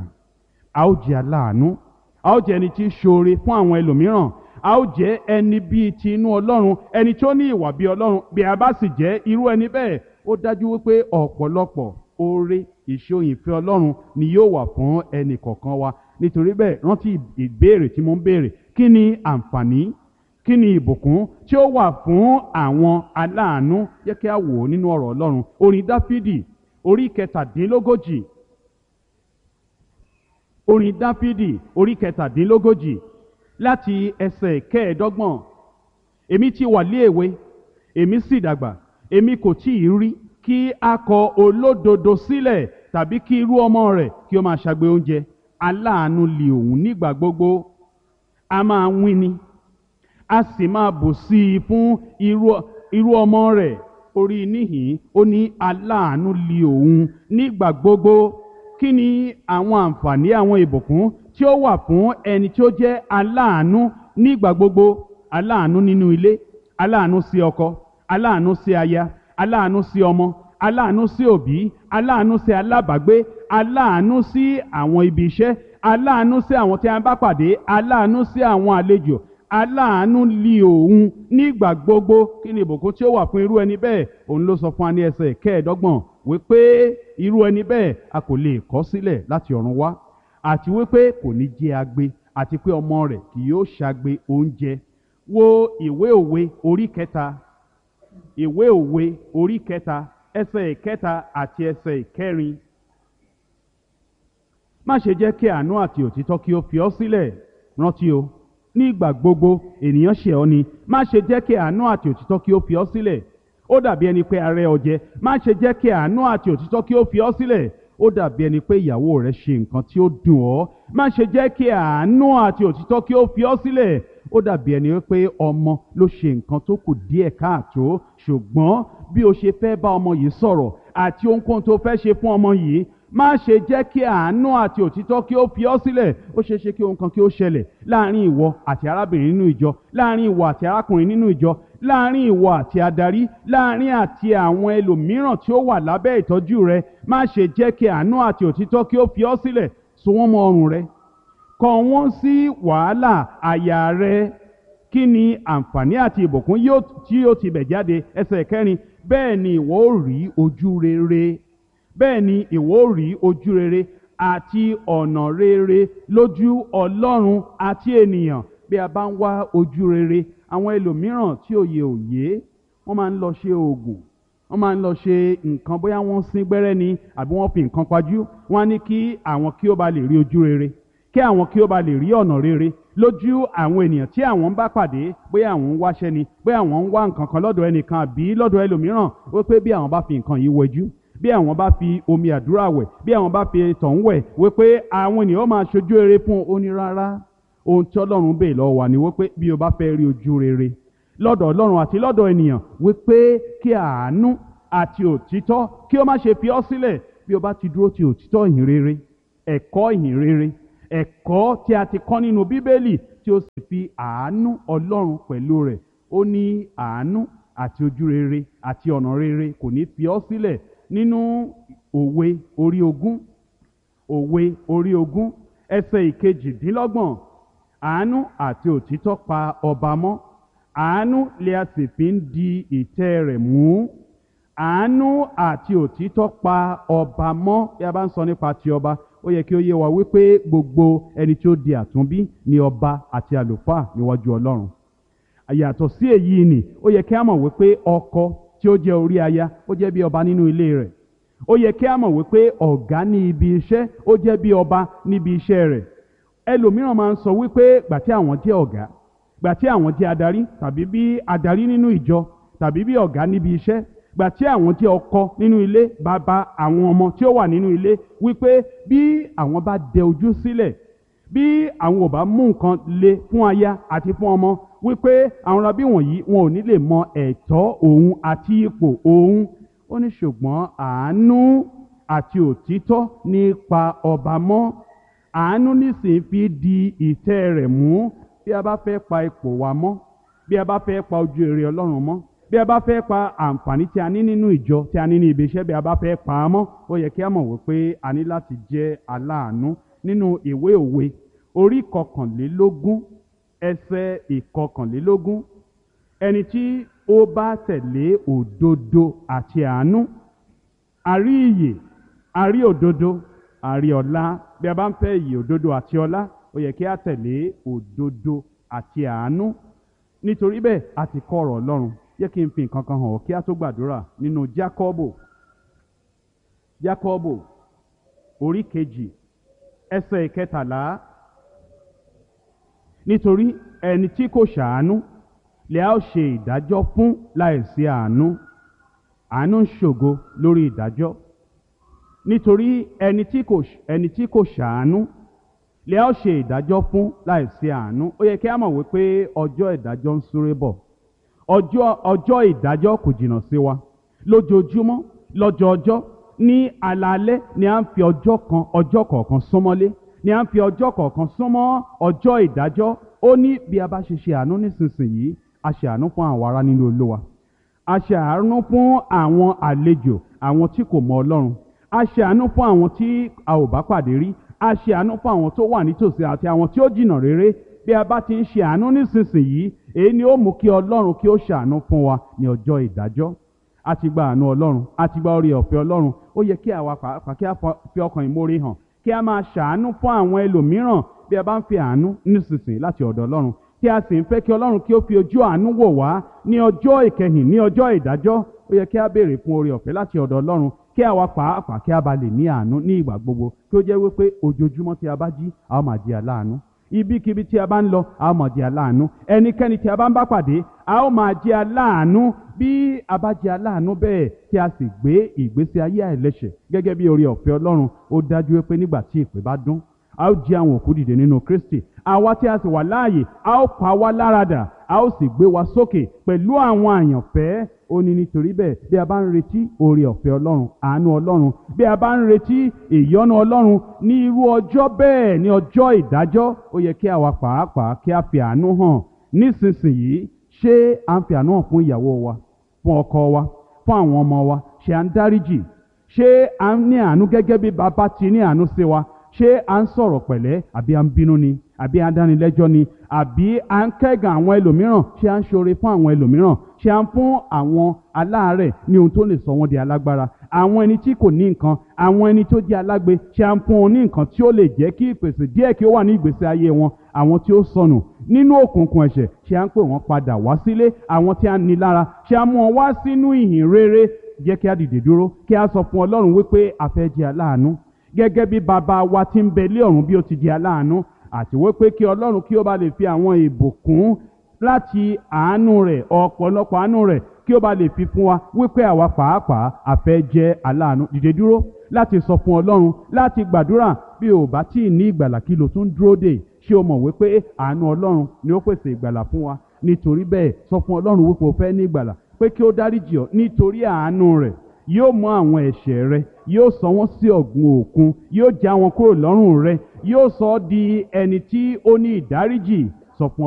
a ó jẹ́ aláàánú a ó jẹ́ ẹni tí í ṣoore fún àwọn ẹlòmíràn a ó jẹ́ ẹni bíi ti inú ọlọ́run ẹni tó ní ìwà bíi ọlọ́run bí a bá sì jẹ́ irú ẹni bẹ́ẹ̀ ó dájú wípé ọ̀pọ̀lọpọ̀ oore ìṣòyìnfẹ́ ọlọ́run ni yóò wà fún ẹnì kọ̀ọ̀kan wa nítorí bẹ́ẹ̀ rántí ìbéèrè tí mo ń béèrè kí ni àǹfààní kí ni ìbùkún tí ó wà fún àwọn aláàánú yẹ kí a wò ó nínú ọ̀rọ̀ ọlọ́run orin dáfídì orí kẹtàdínlógójì orin dáfídì orí kẹtàdínlógójì láti ẹsẹ̀ kẹẹ̀ẹ́dọ́gbọ̀n èmi ti wà lé èwe èmi sì dàgbà èmi kò tí ì rí kí a kọ olódodo sílẹ̀ tàbí kí irú ọmọ rẹ̀ kí ó máa ṣagbe oúnjẹ aláàánú li òun nígbà gbogbo a máa wíni a sì máa bù sí i fún irú irú ọmọ rẹ̀ orí níhìn ó ní aláàánú li òun nígbà gbogbo kí ni àwọn àǹfààní àwọn ìbùkún tí ó wà fún ẹni tí ó jẹ́ aláàánú nígbà gbogbo aláàánú nínú ilé aláàánú sí ọkọ aláàánú sí aya aláàánú sí ọmọ aláàánú sí òbí aláàánú sí alábàágbé aláàánú sí àwọn ibi iṣẹ́ aláàánú sí àwọn tí a bá pàdé aláàánú sí àwọn àlejò aláàánú li òun nígbà gbogbo kí ni ìbùkún tí ó wà fún irú ẹni bẹ́ẹ̀ òun ló sọ fún wa ní ẹsẹ̀ kẹẹ̀ẹ́dọ́gbọ̀n wípé irú ẹni bẹ́ẹ̀ a kò lè kọ̀ sílẹ̀ láti ọ̀run wá àti wípé kò ní jẹ́ agbe àti pé ọmọ rẹ̀ kì yóò ṣagbe oúnjẹ wo ìwé òwe orí kẹta ìwé òwe orí kẹta ẹsẹ̀ ìkẹta àti ẹsẹ̀ ìkẹrin má ṣe jẹ́ kí àánú àti òtítọ́ kí ó fi ọ́ sílẹ̀ rántí o ní ìgbà gbogbo ènìyàn ṣẹ̀ ọ́ ni má ṣe jẹ́ kí àánú àti òtítọ́ kí ó fi ọ́ sílẹ̀ ó dàbí ẹni pé arẹ ọjẹ má ṣe jẹ́ kí àánú àti òtítọ́ kí ó fi ọ́ sílẹ̀ ó dàbí ẹni pé ìyàwó rẹ ṣe nǹkan tí ó dùn ọ́ má ṣe jẹ́ kí àánú àti òtítọ́ kí ó fi ọ́ sílẹ̀ ó dàbí ẹni pé ọmọ ló ṣe nǹkan tó kù díẹ̀ káàtó ṣùgbọ́n bí o ṣe fẹ́ bá ọmọ yìí sọ̀rọ̀ àti ohunkóhun tó fẹ́ ṣe fún ọmọ yìí má ṣe jẹ́ kí àánú àti òtítọ́ kí ó fi ọ́ sílẹ̀ ó ṣeé ṣe kí ohun kan kí ó ṣẹlẹ̀ láàrin ìwọ àti arábìnrin nínú ìjọ láàrin ìwọ àti arákùnrin nínú ìjọ láàrin ìwọ àti adarí láàrin àti àwọn ẹlòmíràn tí ó wà lábẹ́ ìtọ́jú rẹ má ṣe jẹ́ kí àánú àti òtítọ́ kí ó fi ọ́ sílẹ̀ so wọ́n mọ́ ọrùn rẹ kọ wọ́n sí wàhálà àyà rẹ kí ni àǹfààní àti ìbùkún yóò tí yóò ti bẹ̀ jáde ẹsẹ̀ kẹrin bẹ́ẹ̀ ni ìwọ ó rí ojú rere bẹ́ẹ̀ ni ìwọ ó rí ojú rere àti ọ̀nà rere lójú ọlọ́run àti ènìyàn bí a bá ń wá ojú rere àwọn ẹlòmíràn tí òye òye wọ́n máa ń lọ ṣe oògùn wọ́n máa ń lọ ṣe nǹkan bóyá wọ́n sín gbẹ́rẹ́ ni àbí wọ́n fi nǹkan pajú wọ́n á ní kí àwọn kí ó ba lè rí ojú rere kí àwọn kí ó ba lè rí ọ̀nà rere lójú àwọn ènìyàn tí àwọn ń bá pàdé bóyá àwọn ń wáṣẹ́ ni bóyá àwọn ń wá nǹkan kan lọ́dọ̀ ẹnìkan àbí lọ́dọ̀ ẹlòmíràn wípé bí àwọn bá fi nǹkan yìí wẹjú bí àwọn bá fi omi àdúrà wẹ̀ bí àwọn bá fi tọ̀hún wẹ̀ wípé àwọn ènìyàn máa ṣojú rere fún ó ní rárá ohun tí ọlọ́run bèè lọ́wọ́ wa ni wípé bí o bá fẹ́ rí ojú rere lọ́dọ̀ ọlọ́run àti lọ́dọ̀ ènìyàn wípé kí àánú àti òtítọ́ kí ó má ṣe fi ọ́ sílẹ̀ bí o bá ti dúró ti òtítọ́ ìhìn rere ẹ̀kọ́ ìhìn rere ẹ̀kọ́ tí a ti kọ́ nínú bíbélì tí ó sì fi àánú ọlọ́run pẹ̀lú rẹ̀ ó ní àánú àti ojú rere àti ọ̀nà rere kò ní fi ọ́ sílẹ̀ nínú òwe orí ogún òwe orí ogún ẹsẹ̀ ìkejìdínlọ́gbọ̀n àánú àti òtítọ́ pa ọba mọ́ àánú lè a sì fi ń di ìtẹ́ rẹ̀ mú àánú àti òtítọ́ pa ọba mọ́ bí a bá ń sọ nípa ti ọba ó yẹ kí ó yé wa wípé gbogbo ẹni tí ó di àtúnbí ni ọba àti àlùfáà níwájú ọlọ́run àyàtọ̀ sí èyí ni ó yẹ kí a mọ̀ wípé ọkọ tí ó jẹ́ orí aya ó jẹ́ bí ọba nínú ilé rẹ̀ ó yẹ kí a mọ̀ wípé ọ̀gá ní ibi iṣẹ́ ó jẹ́ bí ọba níbi iṣẹ́ rẹ̀ ẹlòmíràn máa ń sọ wípé gbà tí àwọn jẹ́ ọ̀gá gbà tí àwọn jẹ́ adarí tàbí bí adarí nínú ìjọ tàbí bí ọ̀gá níbi iṣẹ́ gbà tí àwọn jẹ́ ọkọ nínú ilé bàbá àwọn ọmọ tí ó wà nínú ilé wípé bí àwọn bá dẹ ojú sílẹ̀ bí àwọn ò bá mú nǹkan le fún aya àti fún ọmọ wípé àwọn rabí wọ̀nyí wọn ò ní lè mọ ẹ̀tọ́ òun àti ipò òun ó ní ṣùgbọ́n àánú àti òtítọ́ nípa ọba mọ́ àánú nísìnyí fi di ìtẹ́ rẹ̀ mú bí a bá fẹ́ pa ipò wa mọ́ bí a bá fẹ́ pa ojú èrè ọlọ́run mọ́ bí a bá fẹ́ pa àǹfààní tí a ní nínú ìjọ tí a ní ní ibi iṣẹ́ bí a bá fẹ́ pa á mọ́ ó yẹ kí a mọ̀ wípé a ní láti jẹ́ aláàánú nínú ìwé òwe orí kọkànlélógún ẹsẹ̀ ìkọkànlélógún ẹni tí ó bá tẹ̀lé òdodo àti àánú àrí ìyè àrí òdodo àrí ọlá bí a bá ń fẹ́ ìyè òdodo àti ọlá ó yẹ kí a tẹ̀lé òdodo àti àánú nítorí bẹ́ẹ̀ a ti kọ́ ọ̀rọ̀ ọlọ́run yẹ kí n fi nǹkan kan hàn ọ́ kí a tó gbàdúrà nínú jákọ́bò jákọ́bò orí kejì ẹsẹ̀ ìkẹtàlá nítorí ẹni tí kò ṣàánú lè a ó ṣe ìdájọ́ fún láìsí àánú àánú ń ṣògo lórí ìdájọ́ nítorí ẹni tí kò ẹni tí kò ṣàánú lè a ó ṣe ìdájọ́ fún láìsí àánú ó yẹ kí a mọ̀ wípé ọjọ́ ìdájọ́ ń súré bọ̀ ọjọ́ ọjọ́ ìdájọ́ kò jìnnà sí wa lójoojúmọ́ lọ́jọọjọ́ ní alaalẹ́ ni à ń fi ọjọ́ kan ọjọ́ kọ̀ọ̀kan súnmọ́lé ni à ń fi ọjọ́ kọ̀ọ̀kan súnmọ́ ọjọ́ ìdájọ́ ó ní bí a bá ṣe ṣe àánú nísinsìnyí a ṣe àánú fún àwọn ará nínú olúwa a ṣe àánú fún àwọn àlejò àwọn tí kò mọ ọlọ́run a ṣe àánú fún àwọn tí a ò bá pàdé rí a ṣe àánú fún àwọn tó wà nítòsí àti àwọn tí ó jìnnà réré bí a bá ti ń ṣe àánú nísinsìnyí èyí ni ó mú kí ọlọ́run kí ó ṣàánú fún wa ní ọjọ́ ìdájọ́ a ti gba àánú ọlọ́run a ti gba orí ọ̀fẹ́ ọlọ́run ó yẹ kí àwa pàápàá kí a fi ọkàn ìmoore hàn kí a máa ṣàánú fún àwọn ẹlòmíràn bí a bá ń fi àánú nísinsìnyí láti ọ̀dọ̀ ọlọ́run kí a sì ń fẹ́ kí ọlọ́run kí ó fi ojú àánú wò wá ní ọjọ́ ìkẹyìn ní ọjọ́ ìdájọ́ ó yẹ kí a béèrè fún oore ọ̀fẹ́ láti ọ̀dọ̀ ọlọ́run kí àwa pàápàá kí a bá lè ní àánú ní ìgbà gbogbo kí ó jẹ́ wípé ojoojúmọ́ tí a bá jí a ó máa di aláàánú ibikíbi tí a bá ń lọ a ó máa jẹ́ aláàánú ẹnikẹ́ni tí a bá ń bá pàdé a ó máa jẹ́ aláàánú bí a bá jẹ́ aláàánú bẹ́ẹ̀ tí a sì gbé ìgbésí ayé àìlẹ́ṣẹ̀ gẹ́gẹ́ bí oore ọ̀fẹ́ Ọlọ́run ó dájú pé nígbà tí ìpè bá dún a ó jí àwọn òkú dìde nínú Kristi àwa tí a sì wà láàyè a ó pa wá láradà a ó sì gbé wa sókè pẹ̀lú àwọn àyànfẹ́ ó ní nítorí bẹ́ẹ̀ bí a bá ń retí oore ọ̀fẹ́ Ọlọ́run àánú Ọlọ́run bí a bá ń retí ìyọ́nú Ọlọ́run ní irú ọjọ́ bẹ́ẹ̀ ní ọjọ́ ìdájọ́ ó yẹ kí àwa pàápàá kí a fi àánú hàn nísinsìnyí ṣé à ń fi àánú hàn fún ìyàwó wa fún ọkọ wa fún àwọn ọmọ wa ṣé à ń dáríjì ṣé à ń ní àánú gẹ́gẹ́ bí bàbá ti ní àánú sí wa ṣé à ń sọ̀rọ̀ pẹ̀lẹ́ àbí à ń bínú ni àbí à ń dánilẹ́jọ́ ni àbí à ń kẹ́gàn àwọn ẹlòmíràn ṣé à ń ṣoore fún àwọn ẹlòmíràn ṣé à ń fún àwọn aláàárẹ̀ ní ohun tó lè sọ wọ́n di alágbára àwọn ẹni tí kò ní nǹkan àwọn ẹni tó jẹ́ alágbe ṣé à ń fún wọn ní nǹkan tí ó lè jẹ́ kí ìpèsè díẹ̀ kí ó wà ní ìgbésí ayé wọn àwọn tí ó sọnù nínú òkùnkùn ẹ̀ṣẹ̀ ṣé à ń pè wọ́n padà wá sílé àwọn tí a ní lára ṣé à ń mú wọn wá sínú ìhìn rere jẹ́ kí a dìde dúró kí a sọ fún Ọlọ́run wípé a fẹ́ jẹ́ aláàánú gẹ́gẹ́ bí bàbá wa tí ń bẹ lé ọ̀run bí ó ti di aláàánú àti wípé kí ọlọ́run kí ó bá lè fi àwọn ìbùkún láti àánú rẹ̀ ọ̀pọ̀lọpọ̀ àánú rẹ̀ kí ó bá lè fi fún wa wípé àwa pàápàá àfẹ́ jẹ́ aláàánú dìde dúró láti sọ fún ọlọ́run láti gbàdúrà bí o bá tí ì ní ìgbàlà kí lo tún dúró dè ṣé o mọ̀ wípé àánú ọlọ́run ni ó pèsè ìgbàlà fún wa nítorí bẹ́ẹ̀ sọ fún ọlọ́run wípé o fẹ́ ní ìgbàlà pé kí ó dáríjì ọ́ nítorí àánú rẹ̀ yóò mú àwọn ẹ̀ṣẹ̀ rẹ yóò sọ wọ́n sí ọ̀gbun òkun yóò já wọn kúrò lọ́rùn rẹ yóò sọ ọ́ di ẹni tí ó ní ìdáríjì sọ fún